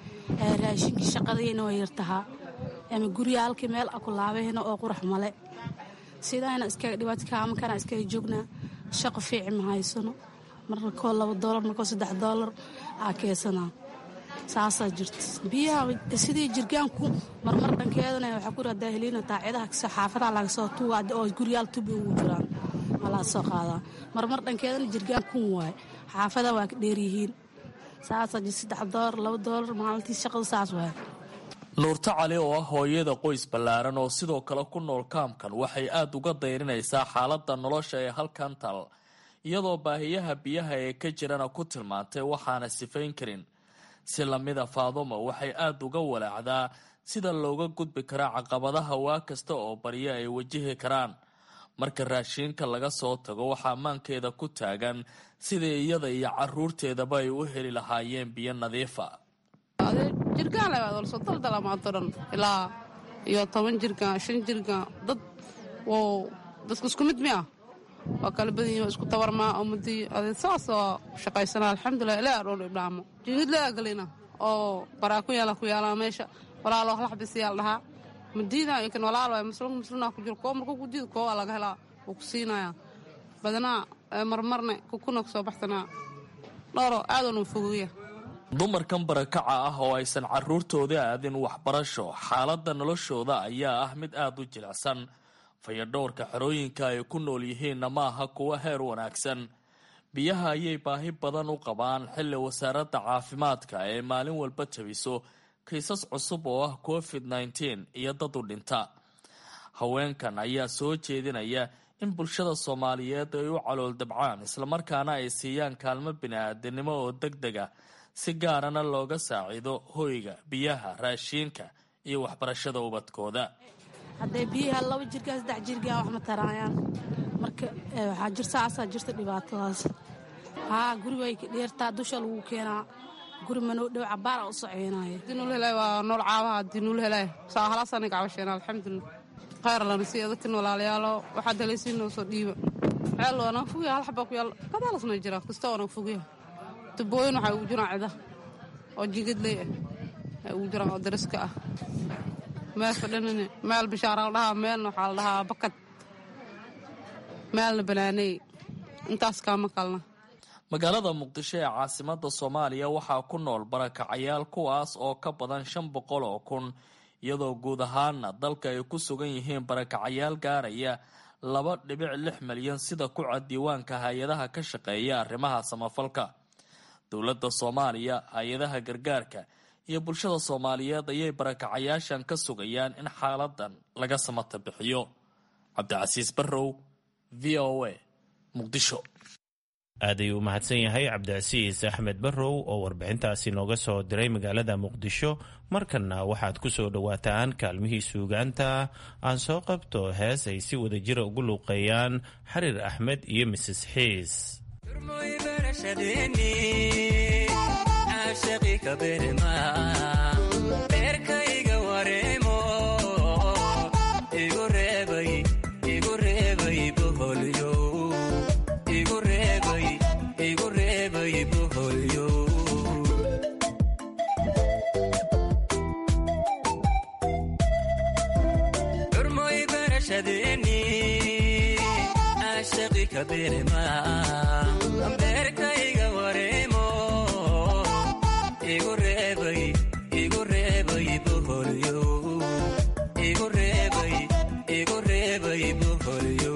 raashinkii shaqadayna waa yartahaa ama gurya halkii meel aku laabahayna oo qurax male sidayna iskaga dhibaato kaamankana iskaga joognaa shaqo fiici ma haysano marna koo laba doolar markoo saddex doolar aa keesanaa saasaa jirta biyaha sidii jirgaanku marmar dhankeedana waxaa ku radaa heliina taacidaha xaafadaha laga soo tuuga oo guryaal tubi ugu jiraan malaa soo qaadaa marmar dhankeedana jirgaan kun waaye xaafadaha waa ka dheeryihiin saasaa jir saddex doolar laba doolar maalintii shaqada saas waaye nuurto cali oo ah hooyada qoys ballaaran oo sidoo kale ku nool kaamkan waxay aada uga dayrinaysaa xaaladda nolosha ee halkan tal iyadoo baahiyaha biyaha ee ka jirana ku tilmaantay waxaana sifayn karin si lamida faadumo waxay aada uga walaacdaa sida looga gudbi karaa caqabadaha waa kasta oo baryo ay wajihi karaan marka raashiinka laga soo tago waxaa maankeeda ku taagan sidai iyada iyo caruurteedaba ay u heli lahaayeen biyo nadiifa jirgaan labaad wala soo daldala maanto dhan ilaa iyo toban jirgaan shan jirgaan dad wow dadku isku mid miya waa kala badan yihin isku tabarmaa ummadii ade saas oo shaqaysanaa alxamdulilah ilaa dhool ibdhaamo jingid laa galina oo baraa ku yaala ku yaalaa meesha walaalo laxbisiyaal dhahaa madiida ikan walaalo muslim muslimna ku jiro koo markuu ku diida koo waa laga helaa wuu ku siinayaa badanaa marmarne kukuna kusoo baxsanaa dhowro aadoonu fogeeya dumarkan barakaca ah oo aysan caruurtooda aadin waxbarasho xaaladda noloshooda ayaa ah mid aada u jilicsan fayadhowrka xerooyinka ay ku nool yihiinna ma aha kuwa heer wanaagsan biyaha ayay baahi badan u qabaan xilli wasaaradda caafimaadka ee maalin walba tabiso kiisas cusub oo ah covid nneteen iyo dad u dhinta haweenkan ayaa soo jeedinaya in bulshada soomaaliyeed ay u calool dabcaan islamarkaana ay siiyaan kaalmo bini-aadanimo oo deg deg ah si gaarana looga saaciido hoyga biyaha raashiinka iyo waxbarashada ubadkooda hadday biyaha laba jirgaan saddex jirgaan wax ma taraayaan marka waxaa jir saasaa jirta dhibaatadaas haa guri way dheertaa dusha lagu keenaa guri manoo dhow cabaara u soceynaayo dinuul helay waa nool caabaha dinuul helay saa halaasana gacbasheena alxamdulilah khayr lana si dadkan walaalayaalo waxaad helaysiin noo soo dhiiba ceel waana fogya hal xabaa ku yaal kadaalasna jira kasta waana fogya tubooyin waxaa ugu jiraan cida oo jigadley ah ay ugu jiraan oo dariska ah meel fadhanine meel bishaara la dhahaa meelna waxaa la dhahaa bakad meelna banaaney intaas kaama kalna magaalada muqdisho ee caasimada soomaaliya waxaa ku nool barakacayaal kuwaas oo ka badan shan boqol oo kun iyadoo guud ahaana dalka ay ku sugan yihiin barakacayaal gaaraya laba dhibic lix milyan sida ku cad diiwaanka hay-adaha ka shaqeeya arrimaha samafalka dowladda soomaaliya hay-adaha gargaarka iyo bulshada soomaaliyeed ayay barakacayaashan ka sugayaan in xaaladan laga samata bixiyo cabdicasiis barrow v o a muqdisho aad ayuu u mahadsan yahay cabdicasiis axmed barrow oo warbixintaasi nooga soo diray magaalada muqdisho markanna waxaad ku soo dhowaataan kaalmihii suugaanta aan soo qabto hees ay si wada jira ugu luuqeeyaan xariir axmed iyo mises xiis beerkayga wareemo igu reebay igu reebay boholyo igu reebay igu reebay boholyo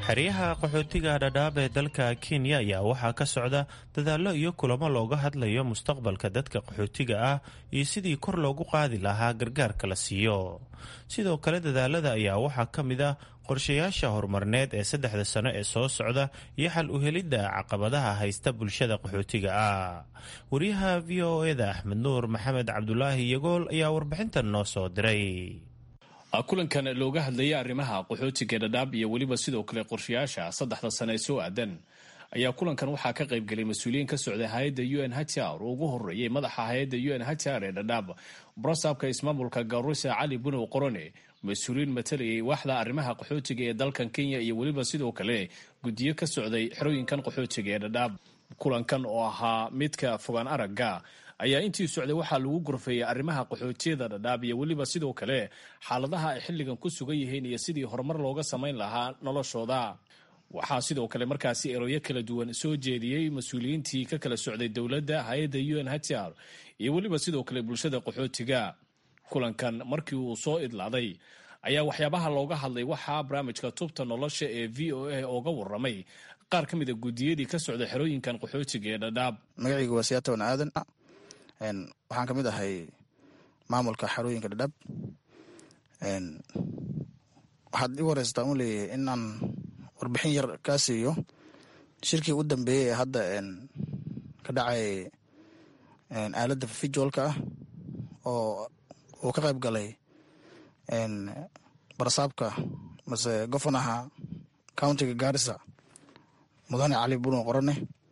xeryaha qaxootiga dhadhaab ee dalka kenya ayaa waxaa ka socda dadaallo iyo kulamo looga hadlayo mustaqbalka dadka qaxootiga ah iyo sidii kor loogu qaadi lahaa gargaarka la siiyo sidoo kale dadaalada ayaa waxaa ka mid ah qorshayaasha horumarneed ee saddexda sano ee soo socda iyo xal u helidda caqabadaha haysta bulshada qaxootiga ah wariyaha v o eda axmed nuur maxamed cabdulaahi yagool ayaa warbixintan noo soo diray kulankan looga hadlayay arrimaha qaxootiga dhadhaab iyo weliba sidoo kale qorshayaasha saddexda sane ee soo aadan ayaa kulankan waxaa ka qaybgelay mas-uuliyiin ka socda hay-adda u n hr oo ugu horeeyay madaxa hay-adda u n hr ee dhadhaab brosabka ismaamulka garusa cali bunow qorone mas-uuliyiin matalayay waaxda arrimaha qaxootiga ee dalkan kenya iyo weliba sidoo kale guddiyo ka socday xerooyinkan qaxootiga ee dhadhaab kulankan oo ahaa midka fogaan aragga ayaa intii socday waxaa lagu gorfeeyey arrimaha qaxootiyada dhadhaab iyo weliba sidoo kale xaaladaha ay xilligan ku sugan yihiin iyo sidii horumar looga samayn lahaa noloshooda waxaa sidoo kale markaasi eroyo kala duwan soo jeediyey mas-uuliyiintii ka kala socday dowladda hay-adda u n hr iyo weliba sidoo kale bulshada qaxootiga kulankan markii uu soo idlaaday ayaa waxyaabaha looga hadlay waxaa barnaamijka tubta nolosha ee v o a ooga waramay qaar ka mid a guddiyadii ka socda xerooyinkan qaxootiga ee dhadhaab magacayga waa siyaatan aadan waxaan ka mid ahay maamulka xarooyinka dhadhab waxaad igu horeysataa un leeyahay in aan warbixin yar kaa siiyo shirkii u dambeeyey ee hadda ka dhacay aaladda fijoolka ah oo uu ka qayb galay barasaabka mase gofonaha countiga gaarisa mudane cali buno qorane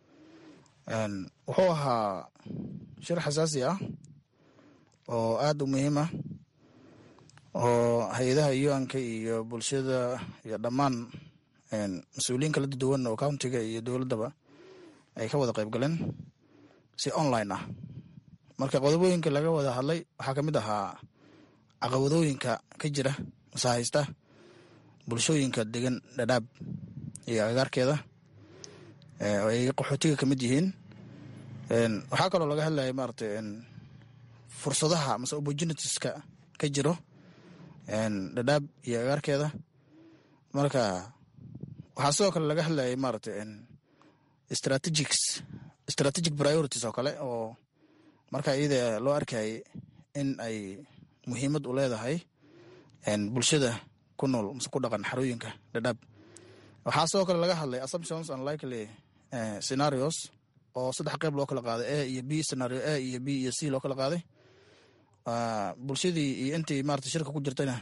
wuxuu ahaa shir xasaasi ah oo aada u muhiim ah oo hay-adaha yuanka iyo bulshada iyo dhammaan mas-uuliyiin kala duwan oo countiga iyo dowladdaba ay ka wada qayb galeen si online ah marka qodobooyinka laga wada hadlay waxaa ka mid ahaa caqabadooyinka ka jira mase haysta bulshooyinka degan dhadhaab iyo agagaarkeeda oo ay qaxootiga ka mid yihiin waxaa kaloo laga hadlaya maaragtay fursadaha mase opportunitieska ka jiro dhadhaab iyo agaarkeeda marka waxaa sidoo kale laga hadlayay maaragtay strategics strategic priorities oo kale oo marka iyada loo arkayay in ay muhiimad u leedahay bulshada ku nool mase ku dhaqan xarooyinka dhadhaab waxaa sidoo kale laga hadlay assumptions and likely scenarios oo saddex qeyb loo kala qaaday a iyo b scenario a iyo b iyo c loo kala qaaday bulshadii iyo intii maarata shirka ku jirtayna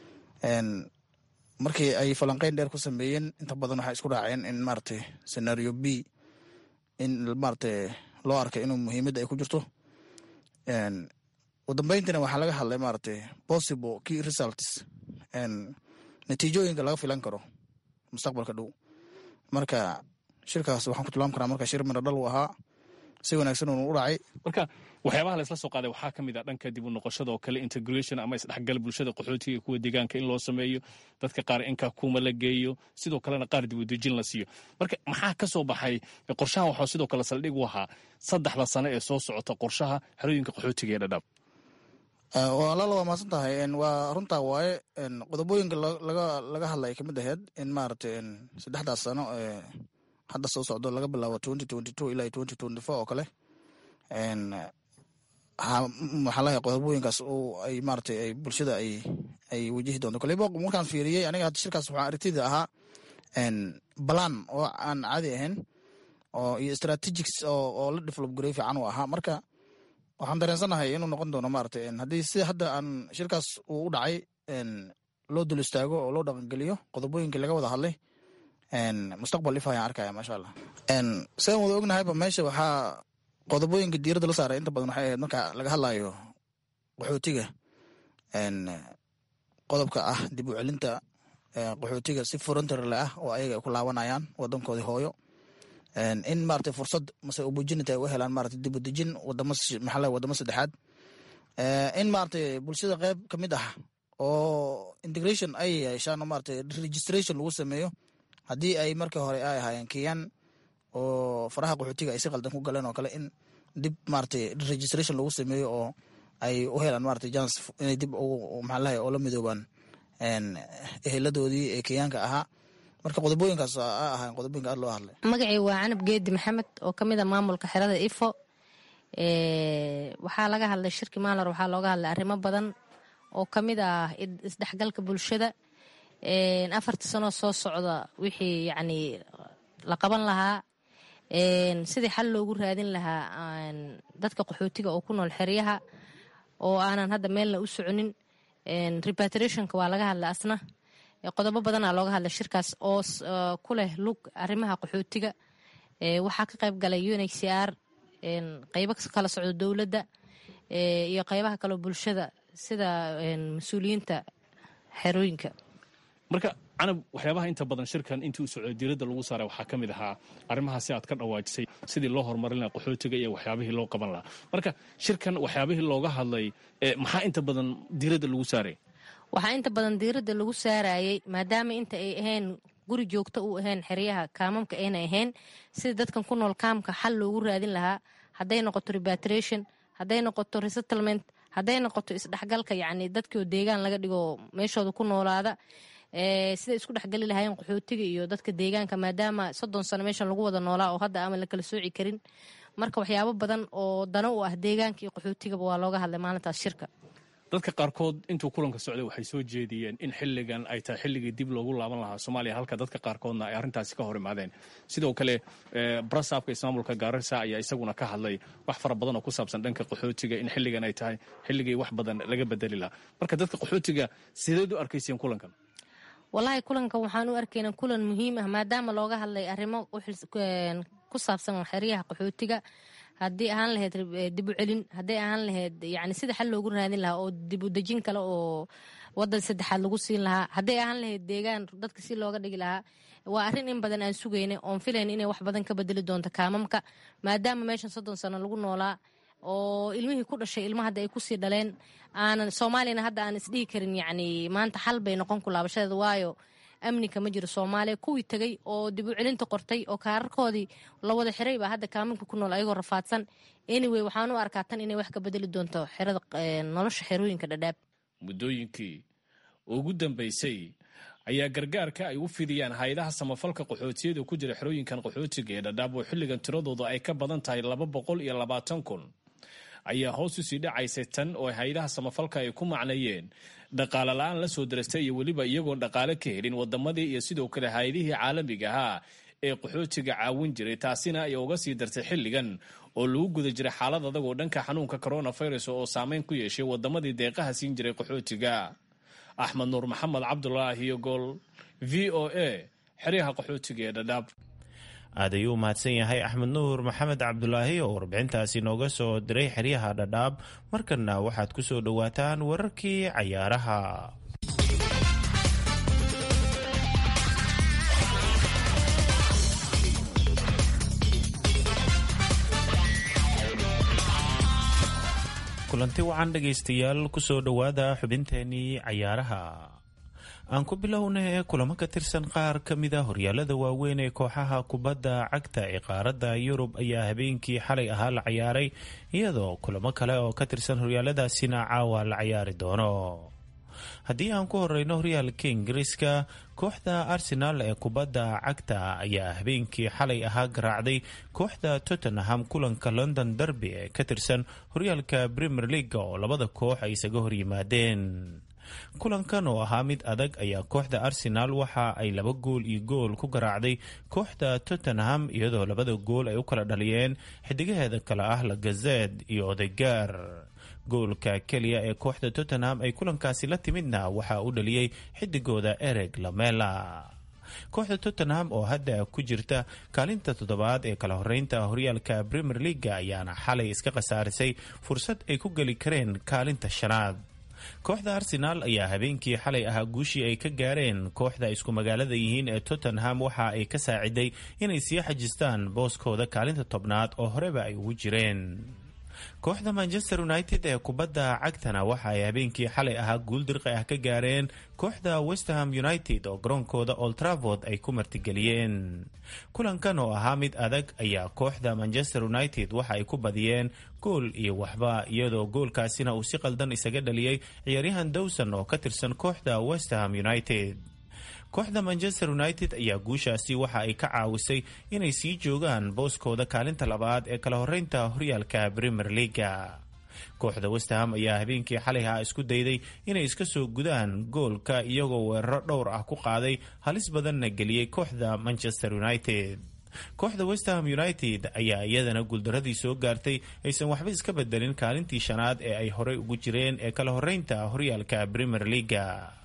markii ay falanqeyn dheer ku sameeyeen inta badan waxay isku raaceen in maaragtay scenario b in maaragtay loo arkay inuu muhiimadda ay ku jirto udambeyntina waxaa laga hadlay maaragtay possible key results natiijooyinka laga filan karo mustaqbalka dhow marka shirkaas waxaan ku tilmaam karaa marka shir midho dhal uu ahaa si wanaagsan uunu u dhacay marka waxyaabaha la isla soo qaaday waxaa ka mid ah dhanka dib u noqoshada oo kale integration ama isdhexgal bulshada qaxootiga iyo kuwa deegaanka in loo sameeyo dadka qaar inka kuma la geeyo sidoo kalena qaar dib u dejin la siiyo marka maxaa ka soo baxay qorshahan waxaa sidoo kale saldhig u ahaa saddexda sano ee soo socota qorshaha xerooyinka qaxootiga ee dhadhaab walaala waa mahadsan tahay waa runtaa waaye qodobooyinka laga hadlay kamid aheyd in maaragtay saddexdaas sano ee hadda soo socdo laga bilaabo twenty twenty two ilaa twenty twenty four oo kale waxaa lahay qodobooyinkaas ay maaragtay ay bulshada ay ay wajihi doonto koleyba markaan fiiriyey aniga hadda shirkaas waxaa aragtida ahaa balan oo aan caadi ahayn oo iyo strategics oo oo la develop gareey fiican uu ahaa marka waxaan dareensanahay inuu noqon doono maaragtay haddii sida hadda aan shirkaas uu u dhacay loo dul istaago oo loo dhaqangeliyo qodobooyinkii laga wada hadlay mustaqbal if ayaan arkaya maasha allah sidaan wada ognahayba meesha waxaa qodobooyinka diiradda la saaray inta badan waxay ahayd marka laga hadlayo qaxootiga qodobka ah dib u celinta qaxootiga si frontarle ah oo ayaga ay ku laabanayaan wadankoodii hooyo in maaragtay fursad mase opportunity ay u helaan maaragtay dib u dejin wadamo maxaa wadamo saddexaad in maaragtay bulshada qeyb ka mid ah oo integration ay yeeshaan oo maaragtay registration lagu sameeyo haddii ay markii hore ay ahaayeen kenyan oo faraha qaxootiga ay si qaldan ku galeen oo kale in dib maaragtay registration lagu sameeyo oo ay u helaan maaragtay jans inay dib maxaa lahay oo la midoobaan eheladoodii ee kenyaanka ahaa marka qodobooyinkaas a ahayn qodobooyinka aad loo hadlay magacii waa canab geedi maxamed oo ka mid a maamulka xerada ifo waxaa laga hadlay shirki maalar waxaa looga hadlay arrimo badan oo ka mid ah isdhexgalka bulshada afartii sanoo soo socda wixii yacni la qaban lahaa sidii xal loogu raadin lahaa dadka qaxootiga oo ku nool xeryaha oo aanan hadda meelna u soconin repatriationka waa laga hadlay asna qodobo badanaa looga hadlay shirkaas oo ku leh lug arrimaha qaxootiga waxaa ka qayb galay unhcr qeybo kala socdo dowladda iyo qeybaha kaleo bulshada sida mas-uuliyiinta xerooyinka marka canab waxyaabaha inta badan shirkan intii u socday diiradda lagu saaray waxaa ka mid ahaa arrimahaasi aad ka dhawaajisay sidii loo horumarin lahaa qaxootiga iyo waxyaabihii loo qaban lahaa marka shirkan waxyaabihii looga hadlay maxaa inta badan diiradda lagu saaray waxaa inta badan diiradda lagu saarayay maadaama inta ay ahayn guri joogto u ahayn xeryaha kaamamka ayna ahayn sida dadkan ku nool kaamka xal loogu raadin lahaa hadday noqoto repatriation hadday noqoto resettlement hadday noqoto isdhexgalka yacni dadkii oo deegaan laga dhigo meeshooda ku noolaada siday isku dhexgali lahaayeen qaxootiga iyo dadka deegaanka maadaama soddon sano meeshan lagu wada noolaa oo hadda ama la kala sooci karin marka waxyaabo badan oo dano u ah deegaanka iyo qaxootigaba waa looga hadlay maalintaas shirka dadka qaarkood intuu kulanka socday waxay soo jeediyeen in xilligan ay tahay xilligii dib loogu laaban lahaa soomaaliya halka dadka qaarkoodna ay arrintaasi ka hor imaadeen sidoo kale brasaabka ismaamulka gaarisa ayaa isaguna ka hadlay wax fara badan oo ku saabsan dhanka qaxootiga in xilligan ay tahay xilligii wax badan laga bedeli lahaa marka dadka qaxootiga sideed u arkayseen kulankan wallaahi kulankan waxaan u arkayna kulan muhiim ah maadaama looga hadlay arrimo ku saabsan xeryaha qaxootiga haddii ahaan lahayd dib u celin hadday ahaan lahayd yani sida xal loogu raadin lahaa oo dib u dejin kale oo wadan saddexaad lagu siin lahaa hadday ahaan lahayd deegaan dadka si looga dhigi lahaa waa arrin in badan aan sugayna oon filayn inay wax badan ka bedeli doonto kaamamka maadaama meeshan soddon sano lagu noolaa oo ilmihii ku dhashay ilma hadda ay kusii dhaleen aanan soomaaliyana hadda aan isdhihi karin yacni maanta xal bay noqon ku laabashadeeda waayo amnika ma jiro soomaaliya kuwii tegay oo dib u celinta qortay oo kaararkoodii la wada xiray baa hadda kaaminka ku nool ayagoo rafaadsan anyway waxaan u arkaa tan inay wax ka bedeli doonto xerada nolosha xerooyinka dhadhaab muddooyinkii ugu dambaysay ayaa gargaarka ay u fidiyaan hay-adaha samafalka qaxootiyada ku jira xerooyinkan qaxootiga ee dhadhaab oo xilligan tiradooda ay ka badan tahay laba boqol iyo labaatan kun ayaa hoos usii dhacaysay tan oo hay-adaha samafalka ay ku macnayeen dhaqaale la-aan la soo darastay iyo weliba iyagoon dhaqaale ka helin wadamadii iyo sidoo kale hay-adihii caalamiga ahaa ee qaxootiga caawin jiray taasina ay uga sii dartay xilligan oo lagu guda jiray xaalad adag oo dhanka xanuunka coronavirus oo saameyn ku yeeshay wadamadii deeqaha siin jiray qaxootiga axmed nuur maxamed cabdulaahi iyo gool v o a xeryaha qaxootiga ee dhadhaab aad ayuu u mahadsan yahay axmed nuur maxamed cabdulaahi oo warbixintaasi nooga soo diray xeryaha dhadhaab markanna waxaad ku soo dhowaataan wararkii cayaaraha kulanti wacan dhegaystayaal kusoo dhowaada xubinteenii cayaaraha aan ku bilowna ee kulamo ka tirsan qaar ka mida horyaalada waaweyn ee kooxaha kubadda cagta ee qaaradda yurub ayaa habeenkii xalay ahaa la cayaaray iyadoo kulamo kale oo ka tirsan horyaaladaasina caawa la cayaari doono haddii aan ku horeyno horyaalka ingiriiska kooxda arsenaal ee kubadda cagta ayaa habeenkii xalay ahaa garaacday kooxda tottenham kulanka london derby ee ka tirsan horyaalka premier leaga oo labada koox ay isaga horyimaadeen kulankan oo ahaa mid adag ayaa kooxda arsenaal waxa ay laba gool iyo gool ku garaacday kooxda tottenham iyadoo labada gool ay u kala dhaliyeen xidigaheeda kale ah lagazed iyo odegaar goolka keliya ee kooxda tottenham ay kulankaasi la timidna waxaa u dhaliyey xidigooda ereg lamela kooxda tottenham oo hadda ku jirta kaalinta toddobaad ee kala horeynta horyaalka premier leaga ayaana xalay iska khasaarisay fursad ay ku geli kareen kaalinta shanaad kooxda arsenaal ayaa habeenkii xalay ahaa guushii ay ka gaareen kooxda isku magaalada yihiin ee tottenham waxa ay ka saaciday inay sii xajistaan booskooda kaalinta tobnaad oo horeba ay ugu jireen kooxda manchester united ee kubadda cagtana waxa ay habeenkii xalay ahaa guul dirqi ah ka gaareen kooxda westerham united oo garoonkooda old travord ay ku martigeliyeen kulankan oo ahaa mid adag ayaa kooxda manchester united waxa ay ku badiyeen gool iyo waxba iyadoo goolkaasina uu si qaldan isaga dhaliyey ciyaaryahan dowson oo ka tirsan kooxda westerham united kooxda manchester united ayaa guushaasi waxa ay ka caawisay inay sii joogaan booskooda kaalinta labaad ee kala horeynta horyaalka premier leaga kooxda westham ayaa habeenkii xalayha isku dayday inay iska soo gudaan goolka iyagoo weeraro dhowr ah ku qaaday halis badanna geliyey kooxda manchester united kooxda westham united ayaa iyadana guuldaradii soo gaartay aysan waxba iska bedelin kaalintii shanaad ee ay horey ugu jireen ee kala horeynta horyaalka premier leaga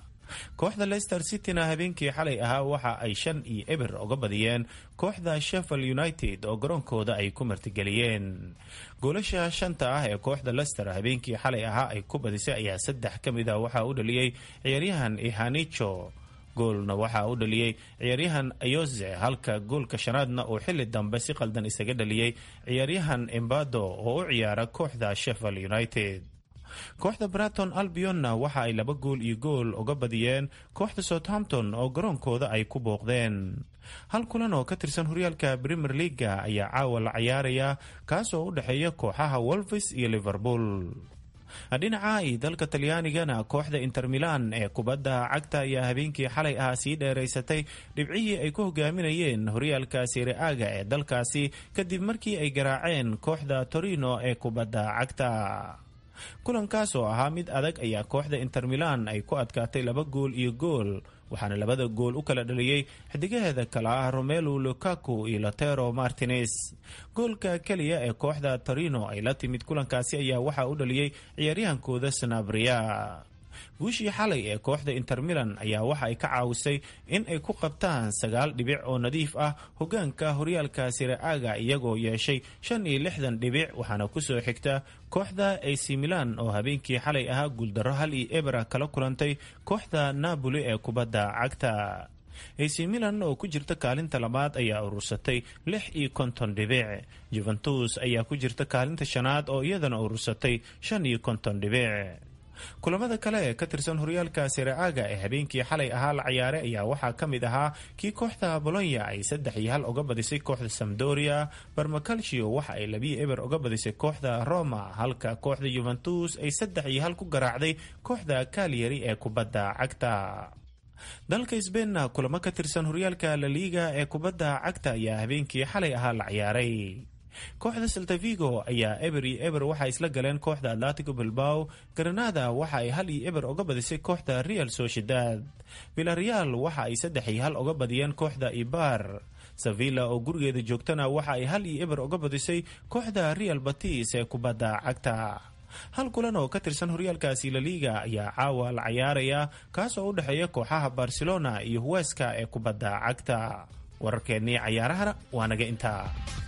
kooxda leicester cityna habeenkii xalay ahaa waxa ay shan iyo eber uga badiyeen kooxda sheffield united oo garoonkooda ay ku martigeliyeen goolasha shanta ah ee kooxda leicester habeenkii xalay ahaa ay ku badisay ayaa saddex ka mid a waxaa u dhaliyey ciyaaryahan ihanicho goolna waxaa u dhaliyey ciyaaryahan ayoze halka goolka shanaadna uu xili dambe si qaldan isaga dhaliyey ciyaaryahan embado oo u ciyaara kooxda sheffield united kooxda braton albionna waxa ay laba gool iyo gool uga badiyeen kooxda southampton oo garoonkooda ay ku booqdeen hal kulan oo ka tirsan horyaalka premier leaga ayaa caawa la cayaaraya kaas oo u dhexeeya kooxaha wolves iyo liverpool dhinaca iyo dalka talyaanigana kooxda inter milan ee kubadda cagta ayaa habeenkii xalay ah sii dheeraysatay dhibcihii ay ku hogaaminayeen horyaalka sire-aaga ee dalkaasi kadib markii ay garaaceen kooxda torino ee kubadda cagta kulankaas oo ahaa mid adag ayaa kooxda inter milan ay ku adkaatay laba gool iyo gool waxaana labada gool u kala dhaliyey xidigaheeda kale ah romelu lukaku iyo lotero martinez goolka keliya ee kooxda torino ay la timid kulankaasi ayaa waxaa u dhaliyey ciyaaryahankooda sanabria guushii xalay ee kooxda inter milan ayaa waxa ay ka caawisay in ay ku qabtaan sagaal dhibic oo nadiif ah hogaanka horyaalka sire-aaga iyagoo yeeshay shan iyo lixdan dhibic waxaana kusoo xigta kooxda ac milan oo habeenkii xalay ahaa guuldarro hal iyo ebera kala kulantay kooxda napoli ee kubadda cagta ac milan oo ku jirta kaalinta labaad ayaa urursatay lix iyo konton dhibic juventus ayaa ku jirta kaalinta shanaad oo iyadana urursatay shan iyo konton dhibic kulamada kale ee ka tirsan horyaalka sire-aaga ee habeenkii xalay ahaa la ciyaaray ayaa waxaa ka mid ahaa kii kooxda bolonya ay saddex iyo hal uga badisay kooxda samdoria barmacalcio waxa ay labiyo eber uga badisay kooxda roma halka kooxda yuventus ay saddex iyo hal ku garaacday kooxda kalyari ee kubadda cagta dalka sbeinna kulamo ka tirsan horyaalka laliiga ee kubadda cagta ayaa habeenkii xalay ahaa la ciyaaray kooxda saltavigo ayaa eber iyo eber waxay isla galeen kooxda atlatico bilbao granada waxa ay hal iyo eber uga badisay kooxda real sociedad villareal waxa ay saddex iyo hal uga badiyeen kooxda ibar sevilla oo gurigeeda joogtana waxa ay hal iyo eber uga badisay kooxda real batis ee kubadda cagta hal kulan oo ka tirsan horyaalkaasi laliga ayaa caawa la cayaaraya kaas oo u dhexeeya kooxaha barcelona iyo huweska ee kubadda cagta wararkeennii cayaarahana waa naga intaa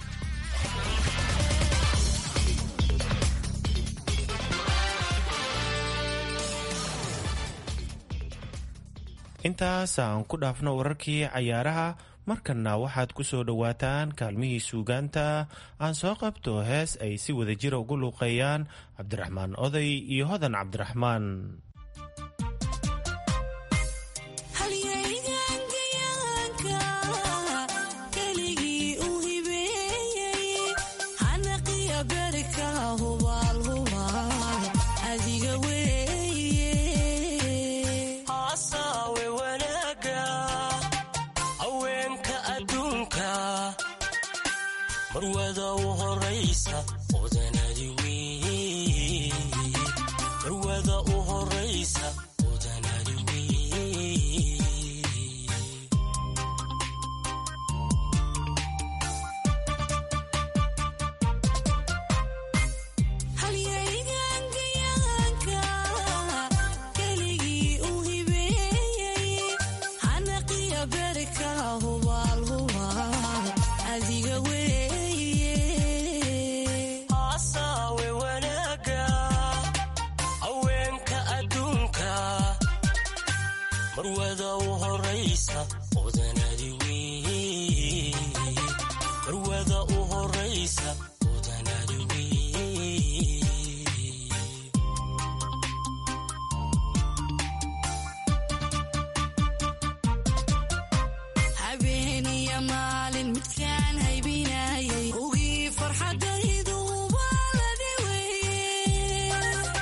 intaas aan ku dhaafno wararkii cayaaraha markanna waxaad ku soo dhowaataan kaalmihii suugaanta aan soo qabto hees ay si wada jira ugu luuqeeyaan cabdiraxmaan oday iyo hodan cabdiraxmaan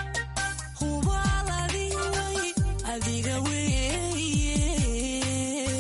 adiga weye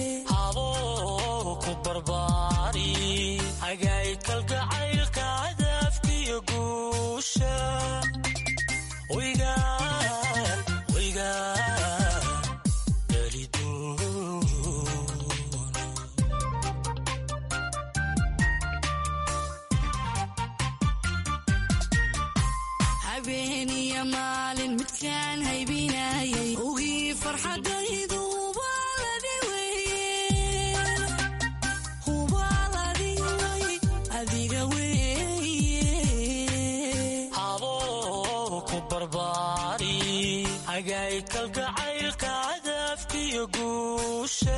kalgacaylka cadaafkiyo guusha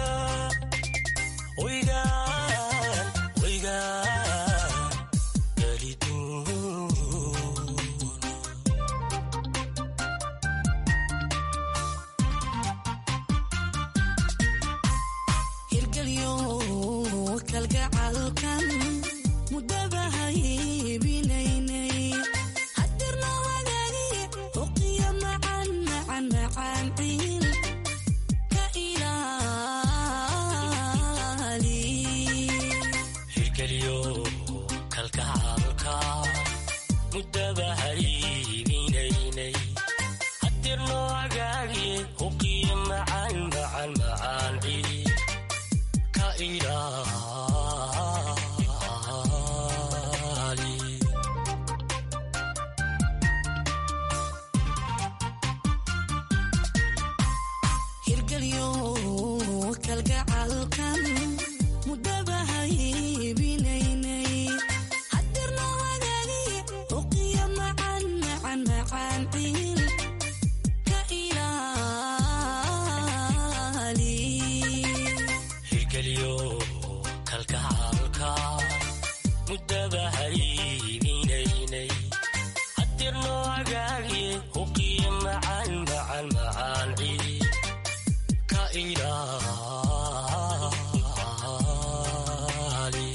waygaan waygaan geliduun hirgelyo kalgacalkan mudaba haybinaynay hadirna wadaagi uqiya macan macan macan ciil ka ilaali hirgelyo kalgacalka mudaba haybinaynay hadirno agaagi uqiya macan macan macan ciil ka ilaali hirgelyo kalgacalkan mudaba haybinaynay hadirna wadaagi uqiya macan macan macan ciil ka ilaali hirgelyo kalgacalka mudaba haybinaynay hadirno agaagi uqiya macan macan macan ciil ka ilaali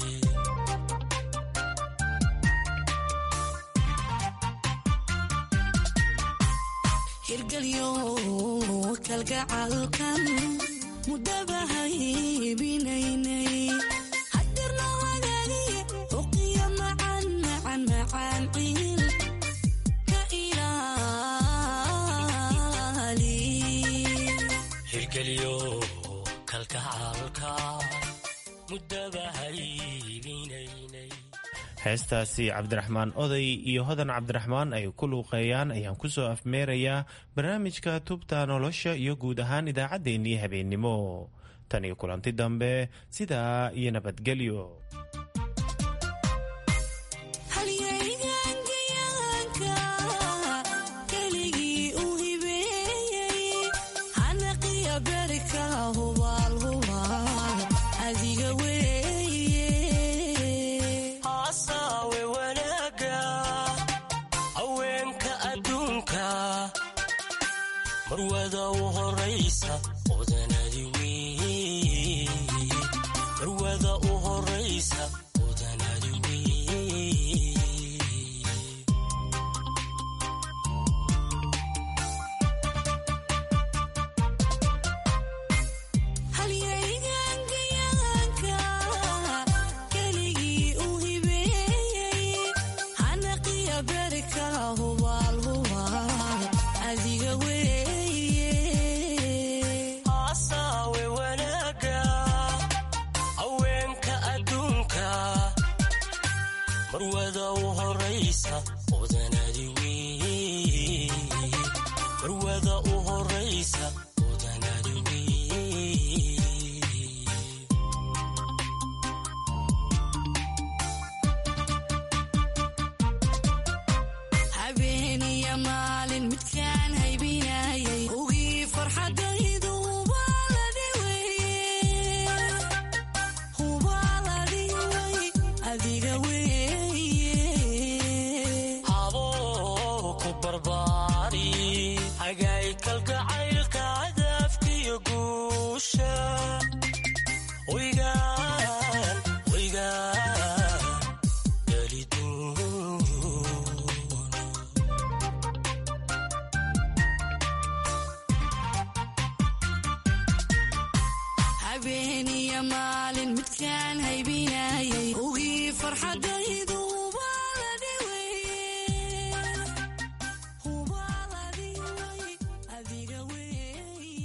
hirgelyo kalgacalkan mudaba haybinaynay hadirna wadaagi uqiya macan macan macan ciil ka ilaali hirgelyo kalgacalka mudaba haybinaynay heestaasi cabdiraxmaan oday iyo hodan cabdiraxmaan ay ku luuqeeyaan ayaan kusoo afmeerayaa barnaamijka tubta nolosha iyo guud ahaan idaacaddeenii habeennimo tan iyo kulanti dambe sidaa iyo nabadgelyo halyaygaangayaanka keligii u hibeeyey hanaqiya berka hubaal hubaal adiga weeye haasawe wanaaga haweenka adduunka marwada u horaysa odanadi wey marwada u horaysa odanadi wey halyaygaangayaanka keligii u hibeeyey hanaqiya berka hubaal hubaal adiga weeye haasawe wanaaga haweenka adduunka marwada u horaysa odanadi wey marwada u horaysa odanadi wey habeeniya maalin midkaan haybinayay ugii farxadaydu hubaaladi weye hubaaladi wey adiga weeye haboo ku barbaari hagaay kalgacaylka cadaafkiyo guusha waygaan waygaan geliduun habeeniya maalin midkaan haybinayay